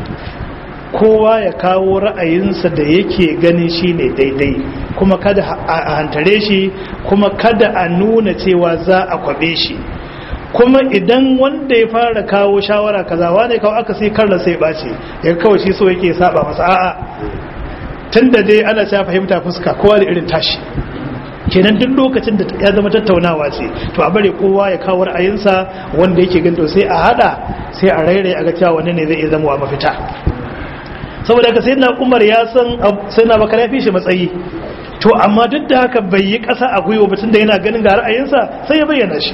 kowa ya kawo ra'ayinsa da yake ganin shine daidai kuma kada a hantare shi kuma kada a nuna cewa za a kwabe shi kuma idan wanda ya fara kawo shawara kaza wane kawo aka sai karra sai bace ya kawai shi so yake saba masa a'a tunda dai ana ta fahimta fuska kowa da irin tashi kenan duk lokacin da ya zama tattaunawa ce to a bare kowa ya kawo ra'ayinsa wanda yake ganto sai a hada sai a rairaye a ga cewa wanne ne zai iya zama mafita saboda haka sai na umar ya san sai na bakar ya fi shi matsayi to amma duk da haka bai yi ƙasa a gwiwa ba tunda yana ganin ga ra'ayinsa sai ya bayyana shi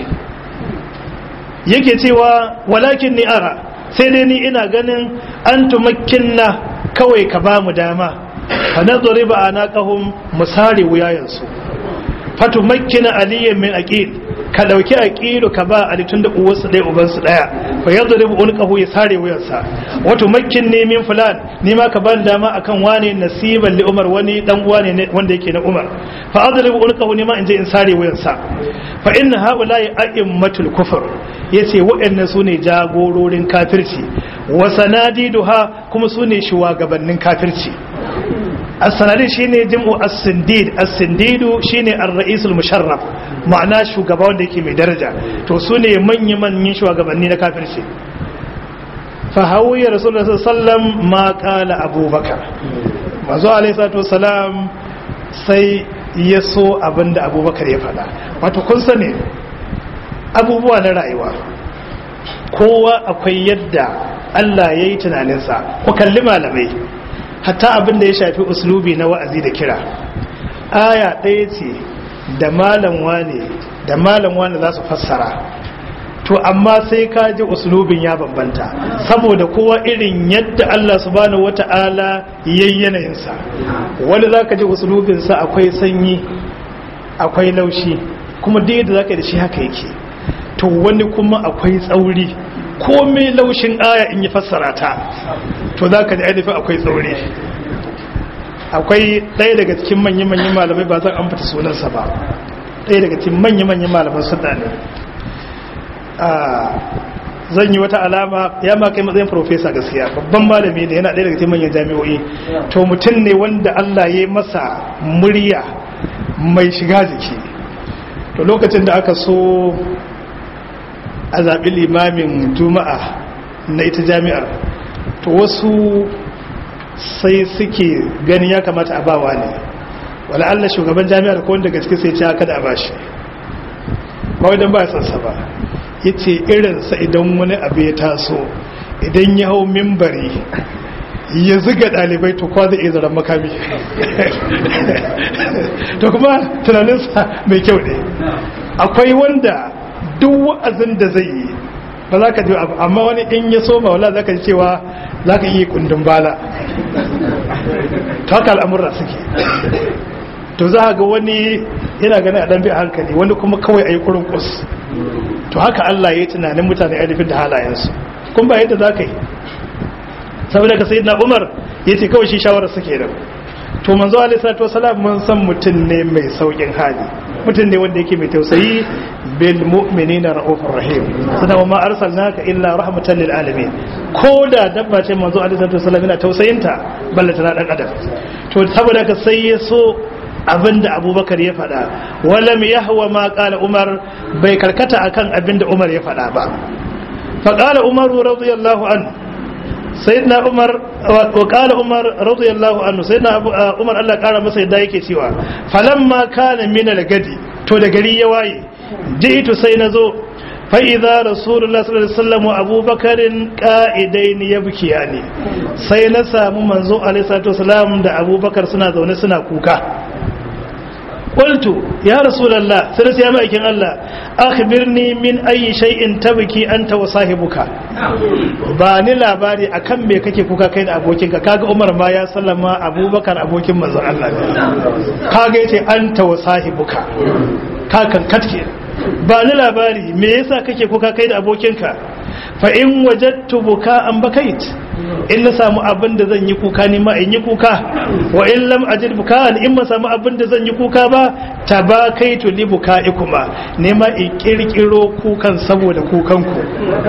yake cewa walakin ni ara sai dai ni ina ganin an tumakkinna kawai ka ba mu dama fa nazari ba ana kahum musare wuyayensu fatu makkina aliyan min aqil ka dauki aqilu ka ba ali tunda uwarsu ɗaya ubansu ɗaya fa yadribu unqahu ya sare wuyansa wato makkin ne min fulan ni ma ka ban dama akan wane nasiban li umar wani dan uwa ne wanda yake na umar fa adribu unqahu ni ma in je in sare wuyansa fa inna haula'i a'immatul kufr yace waɗannan sune jagororin kafirci wa sanadiduha kuma sune shugabannin kafirci as-sanadid shine jam'u as-sindid as-sindidu shine ar-ra'isul musharraf ma'ana shugaba wanda yake mai daraja to sune manyan manyan shugabanni na kafirci fa hawiya rasulullah sallallahu ma qala abubakar manzo alayhi salatu wasalam sai ya so abinda abubakar ya faɗa wato kun sani abubuwa na rayuwa kowa akwai yadda Allah ya yi tunaninsa ku kalli malamai hatta abin da ya shafi uslubi na wa'azi da kira aya ɗaya ce da malam wane da malam wane za su fassara to amma sai ka ji uslubin ya bambanta saboda kowa irin yadda Allah subhanahu wata'ala yayi yanayinsa wani zaka ji uslubinsa akwai sanyi akwai laushi kuma duk yadda zaka yi da shi haka yake to wani kuma akwai tsauri komai laushin aya in yi fassara ta to za ka ji ainihin akwai tsauri akwai ɗaya daga cikin manya-manyan malamai ba zan amfata sunansa ba ɗaya daga cikin manya-manyan malaman suna ne zan yi wata alama ya ma kai matsayin profesa gaskiya babban malami ne yana ɗaya daga cikin manyan jami'o'i to mutum ne wanda allah ya yi masa murya mai shiga jiki to lokacin da aka so a zaɓi limamin juma'a na ita jami'ar to wasu sai suke gani ya kamata a bawa ne wala Allah shugaban jami'ar ko wanda gaske sai ce haka da a bashi ba wajen ba sansa ba ya ce irinsa idan wani abu ya taso idan ya hau mimbari ya ziga ɗalibai to kwa zai iya zaren makami to kuma tunaninsa mai kyau ne akwai wanda duk wa'azin da zai yi ba za ka ji abu amma wani in ya soma wala za ka ji cewa za ka yi kundin bala to haka al'amurra suke to za ga wani yana gani a dan bi hankali wani kuma kawai a yi kurin kus to haka Allah ya yi tunanin mutane ainihin da halayensu kun ba yadda za ka yi saboda ka sai na umar ya ce kawai shi shawarar suke da to manzo alaihi salatu wasalam mun san mutum ne mai saukin hali mutum ne wanda yake mai tausayi bil mu'minina raufur rahim sana ma arsalnaka illa rahmatan lil alamin ko da dabba ce manzo alaihi salatu wasalam yana tausayinta balle tana dan adam to saboda ka sai ya so abinda abubakar ya faɗa walam yahwa ma qala umar bai karkata akan abinda umar ya faɗa ba fa qala umar radiyallahu anhu sayyidina umar wa qala umar radiyallahu anhu sayyidina umar Allah kara masa yadda yake cewa falamma kana min al-gadi to da gari ya waye ji'tu sai nazo fa idza rasulullah sallallahu alaihi wasallam wa abubakarin qa'idain yabkiyani sai na samu manzo alaihi salatu wasallam da abubakar suna zaune suna kuka qultu ya rasulullah sai sai mai aikin Allah akhbirni min ayi shay'in tabki anta wa sahibuka ba ni labari akan me kake kuka kai da abokinka kaga Umar ma ya sallama Abubakar abokin manzon Allah ne kaga yace anta wa sahibuka ka kan katke ba ni labari me yasa kake kuka kai da abokinka fa in wajadtu buka an bakait in na samu abin da zan yi kuka ni ma in yi kuka wa in lam ajid buka in ma samu abin da zan yi kuka ba tabakaitu li bukaikuma ne ma in kirkiro kukan saboda kukan ku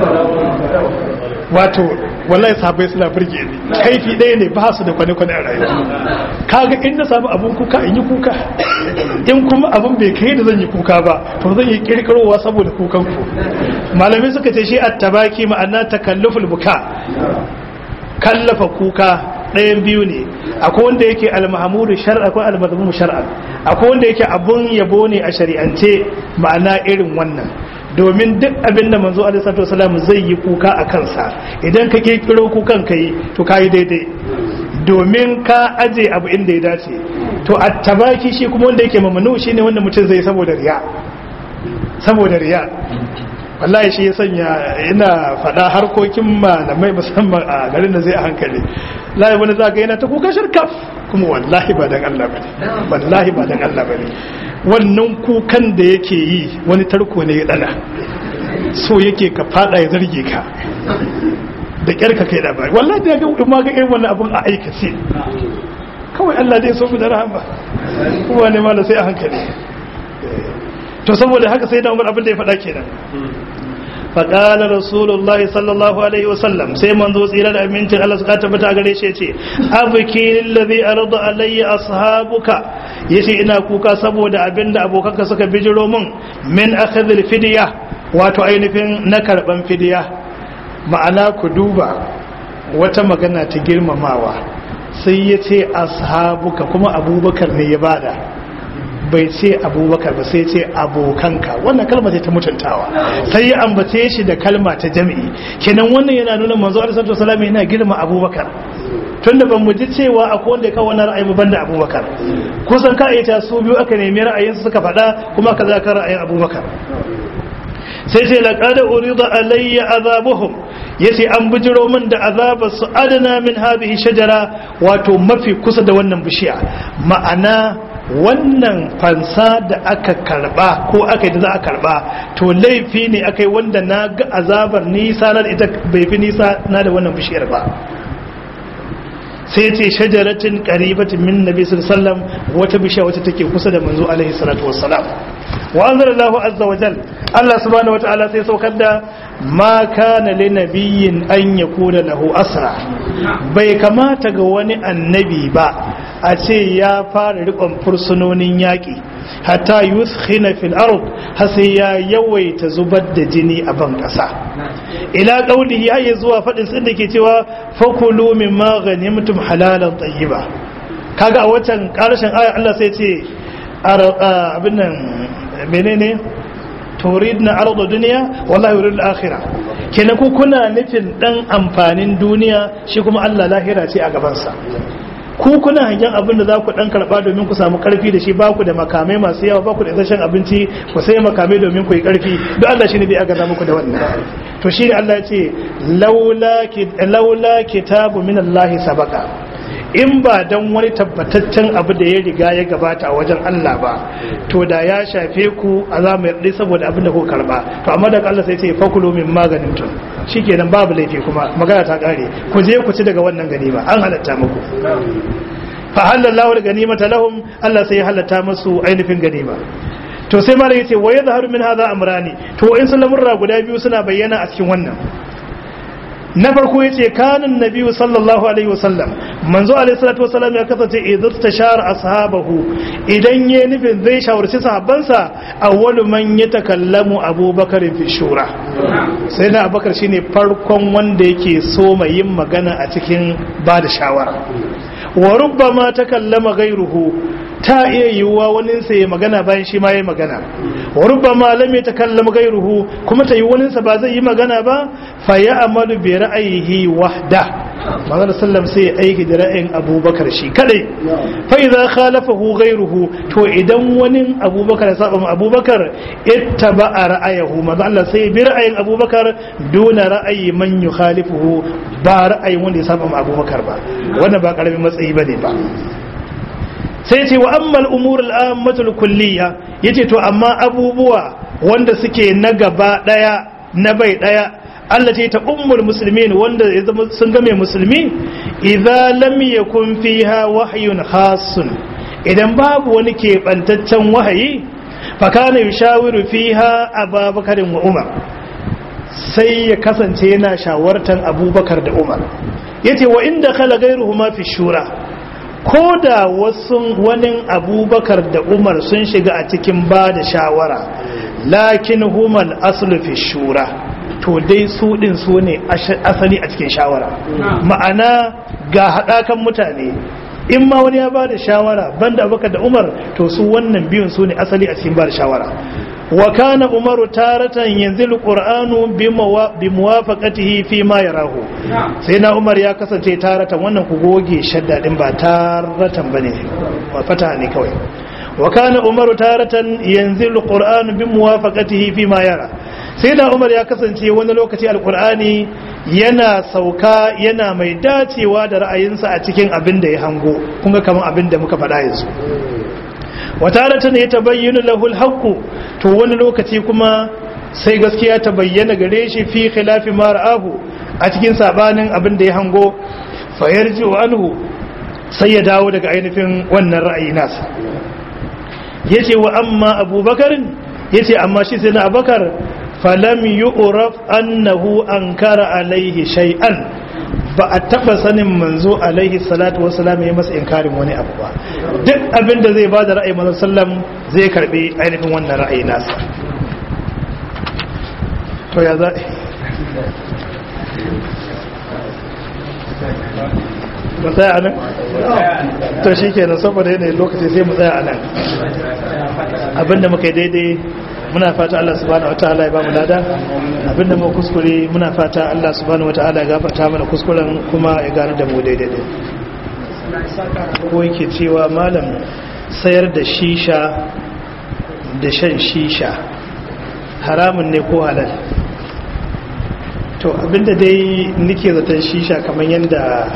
wato wallahi sahabbai suna burge ni kaifi ɗaya ne ba su da kwane-kwane a rayuwa kaga in na samu abin kuka in yi kuka in kuma abin bai kai da zan yi kuka ba to zan yi kirkirowa saboda kukan ku malamai suka ce shi attabaki ma'ana takalluful buka kallafa kuka ɗayan biyu ne akwai wanda yake almahamudu shar'a akwai almadmumu shar'a akwai wanda yake abun yabo ne a shari'ance ma'ana irin wannan domin duk abin da manzo alaihi salatu wasallam zai yi kuka a kansa idan ka kirkiro kukan kai to kai daidai domin ka aje abu inda ya dace to attabaki shi kuma wanda yake mamanu shine wanda mutum zai saboda riya saboda riya wallahi shi ya sanya ina faɗa harkokin malamai musamman a garin da zai a hankali layi wani za ga yana ta kuka shirkaf kuma wallahi ba dan Allah bane wallahi ba dan Allah bane wannan kukan da yake yi wani tarko ne ya dana so yake ka fada ya zarge ka da kyar ka kai labari wallahi da ga ma ga irin wannan abun a aikace kawai Allah zai so mu da rahama kuma ne mala sai a hankali to saboda haka sai da Umar abin da ya faɗa kenan faƙala rasulullahi sallallahu alaihi wasallam sai manzo tsira da amincin Allah suka tabbata gare shi yace abki lillazi arda alayya ashabuka yace ina kuka saboda abinda abokanka suka bijiro mun min akhadhil fidya wato ainihin na karban fidya ma'ana ku duba wata magana ta girmamawa sai yace ashabuka kuma abubakar ne ya bada bai ce abubakar ba sai ce abokanka wannan kalma ce ta mutuntawa sai ya ambace shi da kalma ta jami'i kenan wannan yana nuna manzo alaihi salatu wasallam yana girma abubakar tunda ban mu ji cewa akwai wanda ya kawo wannan ra'ayi ban da abubakar kusan ka ita su biyu aka nemi ra'ayin su suka faɗa kuma ka zaka ra'ayin abubakar sai ce laqad urida alayya azabuhum yace an bijiro min da azabar su adana min hadhihi shajara wato mafi kusa da wannan bishiya ma'ana wannan fansa da aka karba ko aka yi da za a karba to laifi ne aka yi wanda na ga azabar nisa na da ita bai fi nisa na da wannan bishiyar ba sai ce shajaratin qaribatin min nabi sallallahu wata bishiya wata take kusa da manzo alaihi salatu wassalam wa anzalallahu azza wa jal Allah subhanahu wa ta'ala sai saukar da ma kana li nabiyyin an yakuna lahu asra bai kamata ga wani annabi ba a ce ya fara rikon fursunonin yaƙi hatta yuskhina fil ard har sai ya yawaita zubar da jini a ban ƙasa ila qaulihi har zuwa fadin sun da ke cewa fakulu mimma ghanimtum halalan tayyiba kaga a watan ƙarshen ayar Allah sai ce abin nan menene turidna arda duniya wallahi yurid al-akhirah kenan ku kuna nufin dan amfanin duniya shi kuma Allah lahira ce a gaban sa ku kuna hangen abin da za ku dan karba domin ku samu karfi da shi ba ku da makamai masu yawa ba ku da isasshen abinci ku sai makamai domin ku yi karfi don Allah shine bai aga muku da wannan to shi Allah ya ce laula laula kitabu min Allah sabaka in ba dan wani tabbataccen abu da ya riga ya gabata a wajen Allah ba to da ya shafe ku a za mu yarda saboda abin da kuka karba to amma daga Allah sai ce fakulu min maganin tun shikenan babu laifi kuma magana ta kare ku je ku ci daga wannan ganima an halatta muku fa halallahu da ganimata lahum Allah sai ya halatta musu ainihin ganima to sai malam yace wa yadhharu min hadha amrani to in sun lamurra guda biyu suna bayyana a cikin wannan na farko yace kanan nabiyyu sallallahu alaihi wasallam manzo alaihi salatu wasallam ya kasance idan tashara ashabahu idan yayi nufin zai shawarci sahabbansa awwalu man yatakallamu abubakar fi shura sai na abubakar shine farkon wanda yake so mai yin magana a cikin ba da shawara wa rubbama takallama ghayruhu ta iya yiwuwa wani sa ya magana bayan shi ma ya magana wa rubbama lam yatakallam ghayruhu kuma ta yi wani sa ba zai yi magana ba fa ya amalu bi ra'ayihi wahda manzon sallam sai ya aiki da ra'ayin abubakar shi kadai fa idza khalafahu ghayruhu to idan wani abubakar ya saba abubakar ittaba ra'ayahu manzon Allah sai bi ra'ayin abubakar duna ra'ayi man yukhalifuhu ba ra'ayin wanda ya saba abubakar ba wannan ba karamin matsayi bane ba sai ce wa ammal umur al'ammatul kulliya yace to amma abubuwa wanda suke na gaba daya na bai daya Allah ce ta ummul muslimin wanda ya zama sun game musulmi idza lam yakun fiha wahyun khasun idan babu wani keɓantaccen wahayi fa kana yushawiru fiha ababakar wa umar sai ya kasance yana shawartan abubakar da umar yace wa inda khala ghayruhuma fi shura ko da wasu wani abubakar da umar sun shiga a cikin ba da shawara lakin humal aslu fi shura to dai su din su ne asali a cikin shawara ma'ana ga haɗakan mutane in ma wani ya ba da shawara banda abubakar da umar to su wannan biyun su ne asali a cikin ba da shawara wa kana umaru taratan yanzilu qur'anu bi muwafaqatihi fi ma yarahu sai na umar ya kasance taratan wannan ku goge shadda din ba taratan bane ba fata ne kawai wa kana umaru taratan yanzilu qur'anu bi muwafaqatihi fi ma yara sai na umar ya kasance wani lokaci alqur'ani yana sauka yana mai dacewa da ra'ayinsa a cikin abin da ya hango kun ga kaman abin da muka faɗa yanzu wataratan ya tabayyana lahul haqqu to wani lokaci kuma sai gaskiya ta bayyana gare shi fi khilafi ma ra'ahu a cikin sabanin abin da ya hango fa yarji'u anhu sai ya dawo daga ainihin wannan ra'ayi nasa yace wa amma abubakar yace amma shi sai na abubakar falam yu'raf annahu ankara alaihi shay'an ba a taba sanin manzo alaihi salatu wasalam ya masa inkarin wani abu ba duk abin da zai ba da ra'ayi manzo sallam zai karbi ainihin wannan ra'ayi nasa to ya za mu tsaya a nan to shi kenan saboda yanayin lokaci sai mu tsaya a nan abinda muka yi daidai muna fata Allah subhanahu wataala ya ba mu lada abinda mu kuskure muna fata Allah subhanahu wataala ya gafarta mana kuskuren kuma ya gane da mu daidai ko yake cewa malam sayar da shisha da shan shisha haramun ne ko halal to abinda dai nike zaton shisha kamar yadda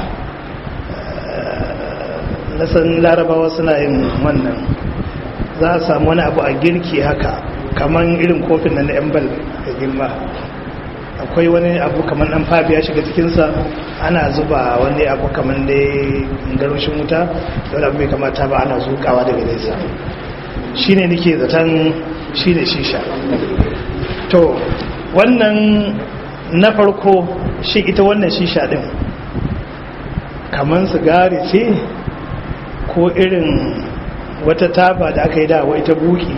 na san larabawa suna yin wannan za a samu wani abu a girki haka kamar irin kofin na embal da girma akwai wani abu kamar dan fabi ya shiga cikinsa ana zuba wani abu kamar da garushin wuta da abu mai kamata ba ana zukawa daga nesa shi ne nike zaton shi ne shisha to wannan na farko shi ita wannan shisha din kamar sigari ce ko irin wata taba da aka yi dawa ita buki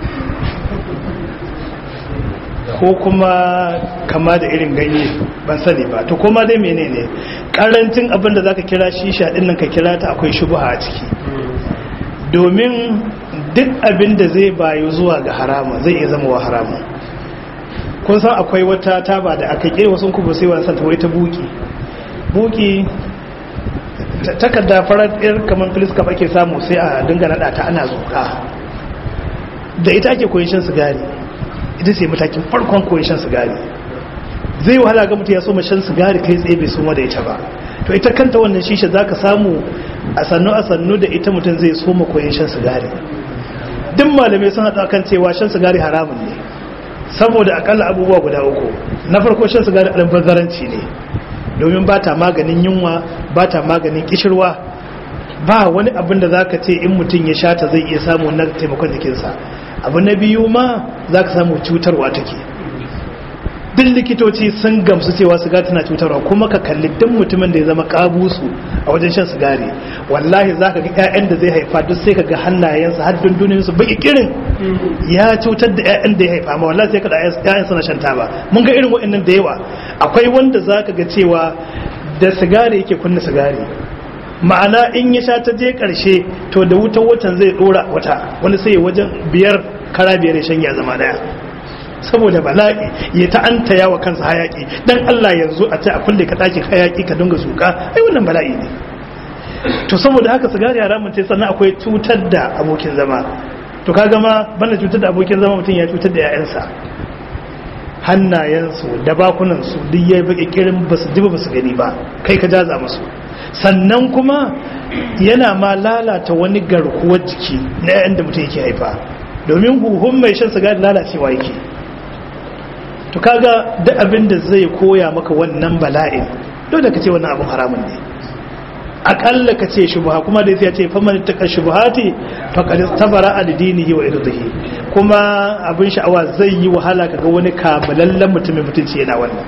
ko kuma kama da irin ganye ban sani ba to kuma dai menene karancin abin da zaka kira shisha din nan ka kira ta akwai shubha a ciki domin duk abin da zai bayu zuwa ga harama zai iya zama wa harama kun san akwai wata taba da aka kira wasu kuma sai wasan ta wai ta buki buki takarda farar ɗin kamar filiska ake samu sai a dinga naɗa ta ana zuka da ita ake koyi shan sigari ita ce matakin farkon koyi shan sigari zai wahala ga mutu ya so shan sigari kai tsaye bai suma da ita ba to to ita kanta wannan shisha za ka samu a sannu a sannu da ita mutum zai soma koyon shan sigari duk malamai sun haɗa kan cewa shan sigari haramun ne saboda akalla abubuwa guda uku na farko shan sigari albazaranci ne domin ba ta maganin yunwa ba ta maganin kishirwa ba wani abin da za ka ce in mutum ya sha ta zai iya samu na taimakon jikinsa abu na biyu ma za ka samu cutarwa take duk likitoci sun gamsu cewa sigari tana cutarwa kuma ka kalli duk mutumin da ya zama kabusu a wajen shan sigari wallahi za ka ga 'ya'yan da zai haifa duk sai ka ga hannayensa har dunduninsu baki kirin ya cutar da 'ya'yan da ya haifa ma wallahi sai ka da 'ya'yan suna shan taba mun ga irin waɗannan da yawa akwai wanda za ka ga cewa da sigari yake kunna sigari ma'ana in ya sha ta je karshe to da wutan watan zai dora wata wani sai wajen biyar kara biyar ya shanya zama daya saboda bala'i ya ta'anta yawa kansa hayaki dan Allah yanzu a ce a kulle ka ɗakin hayaki ka dinga suka ai wannan bala'i ne to saboda haka sigari haramun sai sannan akwai cutar da abokin zama to kaga ma banda cutar da abokin zama mutum ya cutar da 'ya'yansa hannayensu da bakunansu duk ya baki kirin ba su ji ba su gani ba kai ka jaza musu sannan kuma yana ma lalata wani garkuwar jiki na 'ya'yan da mutum yake haifa domin huhun mai shan sigari lalacewa yake to kaga duk abin da zai koya maka wannan bala'in dole ka ce wannan abin haramun ne akalla ka ce shubha kuma da ya ce faman taka shubhati faqad tabara ad-dinihi wa irdihi kuma abin sha'awa zai yi wahala kaga wani kamalallen mutumin mutunci yana wannan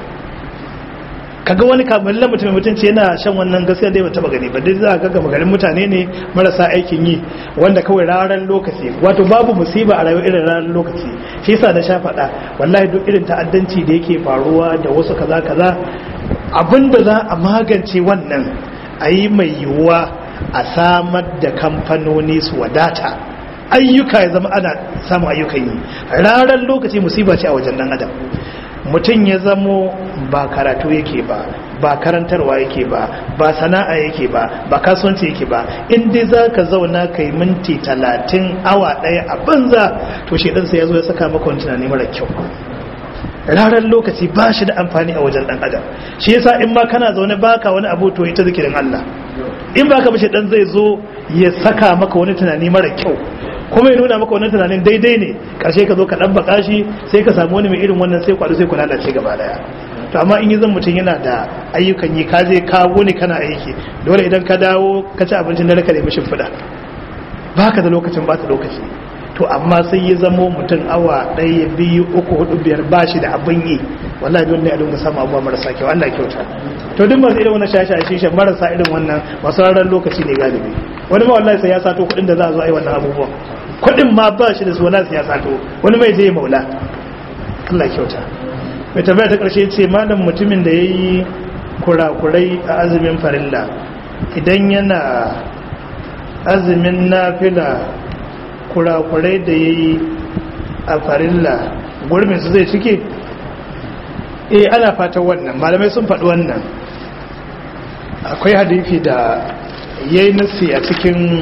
kaga wani kamalallen mutumin mutunci yana shan wannan gaskiya dai ba taba gani ba dai za ka ga magarin mutane ne marasa aikin yi wanda kawai raran lokaci wato babu musiba a rayuwar irin raran lokaci shi yasa na sha faɗa wallahi duk irin ta'addanci da yake faruwa da wasu kaza kaza abinda za a magance wannan a yi mai yiwuwa a samar da kamfanoni su wadata ayyuka ya zama ana samun ayyukan yi ranar lokaci musiba ce a wajen dan adam mutum ya zamo ba karatu yake ba ba karantarwa yake ba ba sana'a yake ba ba kasuwanci yake ba in dai za ka zauna kai minti talatin awa ɗaya a banza to shaidansa ya zo ya saka maka wani tunani mara kyau ranar lokaci ba shi da amfani a wajen dan adam shi yasa in ma kana zaune baka wani abu to ita zikirin Allah in baka bashi dan zai zo ya saka maka wani tunani mara kyau kuma ya nuna maka wani tunanin daidai ne karshe ka zo ka dan baka shi sai ka samu wani mai irin wannan sai kwado sai ku lalace gaba daya to amma in yi zan mutum yana da ayyukan yi ka je ka wuni kana aiki dole idan ka dawo ka ci abincin dare ka nemi shimfiɗa baka da lokacin ba ta lokaci to amma sai ya zamo mutum awa ɗaya biyu uku hudu biyar ba shi da abin yi wallahi don ne a dinga samu abuwa marasa kyau Allah kyauta to duk masu irin wannan shasha shisha marasa irin wannan masu ranar lokaci ne galibi wani ma wallahi sai ya sato kuɗin da za a zo a yi wannan abubuwan kuɗin ma ba shi da su wallahi sai ya sato wani mai je maula Allah kyauta mai tambaya ta ƙarshe ce malam mutumin da ya yi kurakurai a azumin farilla idan yana azumin nafila kurakurai da ya yi a farilla gurbin su zai cike eh ana fatan wannan malamai sun faɗi wannan akwai hadifi da ya yi nasi a cikin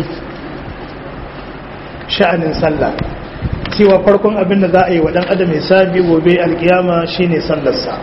sha'anin sallah cewa farkon abin da za a yi wa ɗan adam hisabi gobe alkiyama shine sallarsa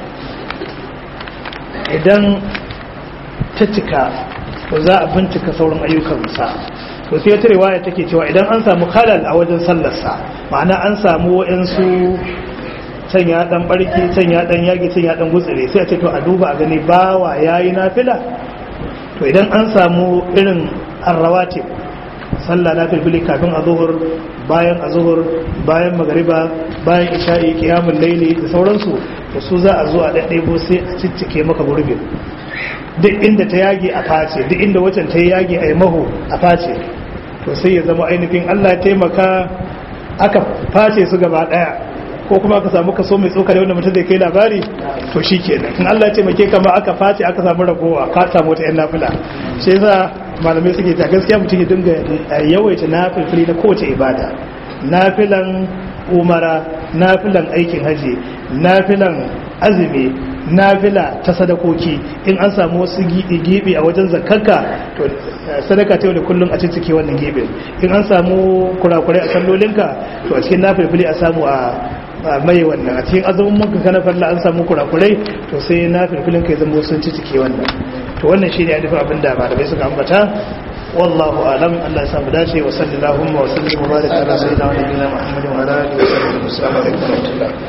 idan ta cika to za a bincika sauran ayyukansa to sai ta riwaya take cewa idan an samu khalal a wajen sallarsa ma'ana an samu wa'ansu can ya dan barki can ya dan yage can ya dan gutsire sai a ce to a duba a gani bawa yayi nafila to idan an samu irin arrawatib sallah na filfili kafin azuhur bayan azuhur bayan magariba bayan isha'i qiyamul layli da sauransu to su za a zo a daddebo sai a ciccike maka gurbin duk inda ta yage a face duk inda wacan ta yage a yi maho a face to sai ya zama ainihin Allah ya taimaka aka face su gaba daya ko kuma aka samu kaso mai tsoka da wanda mutum zai kai labari to shi kenan in Allah ya taimake ka ma aka face aka samu ragowa ka samu wata yan nafila shi yasa malamai suke ta gaskiya mutum ya dinga yawaita nafilfili na kowace ibada nafilan umara nafilan aikin haji nafilan azumi nafila ta sadakoki in an samu wasu gibi a wajen zakarka to sadaka ta yau da kullum a cikin wannan gibin in an samu kurakurai a sallolinka to a cikin nafilfili a samu a mai wannan a cikin azumin muka kana falla an samu kurakurai to sai nafilfilin ka zama sun ci cike wannan to wannan shine ya dafa abinda malamai suka ambata wallahu alam Allah ya samu dace wa sallallahu wa sallam wa baraka ala sayyidina wa nabiyina Muhammadin wa ala alihi wa sahbihi wa sallam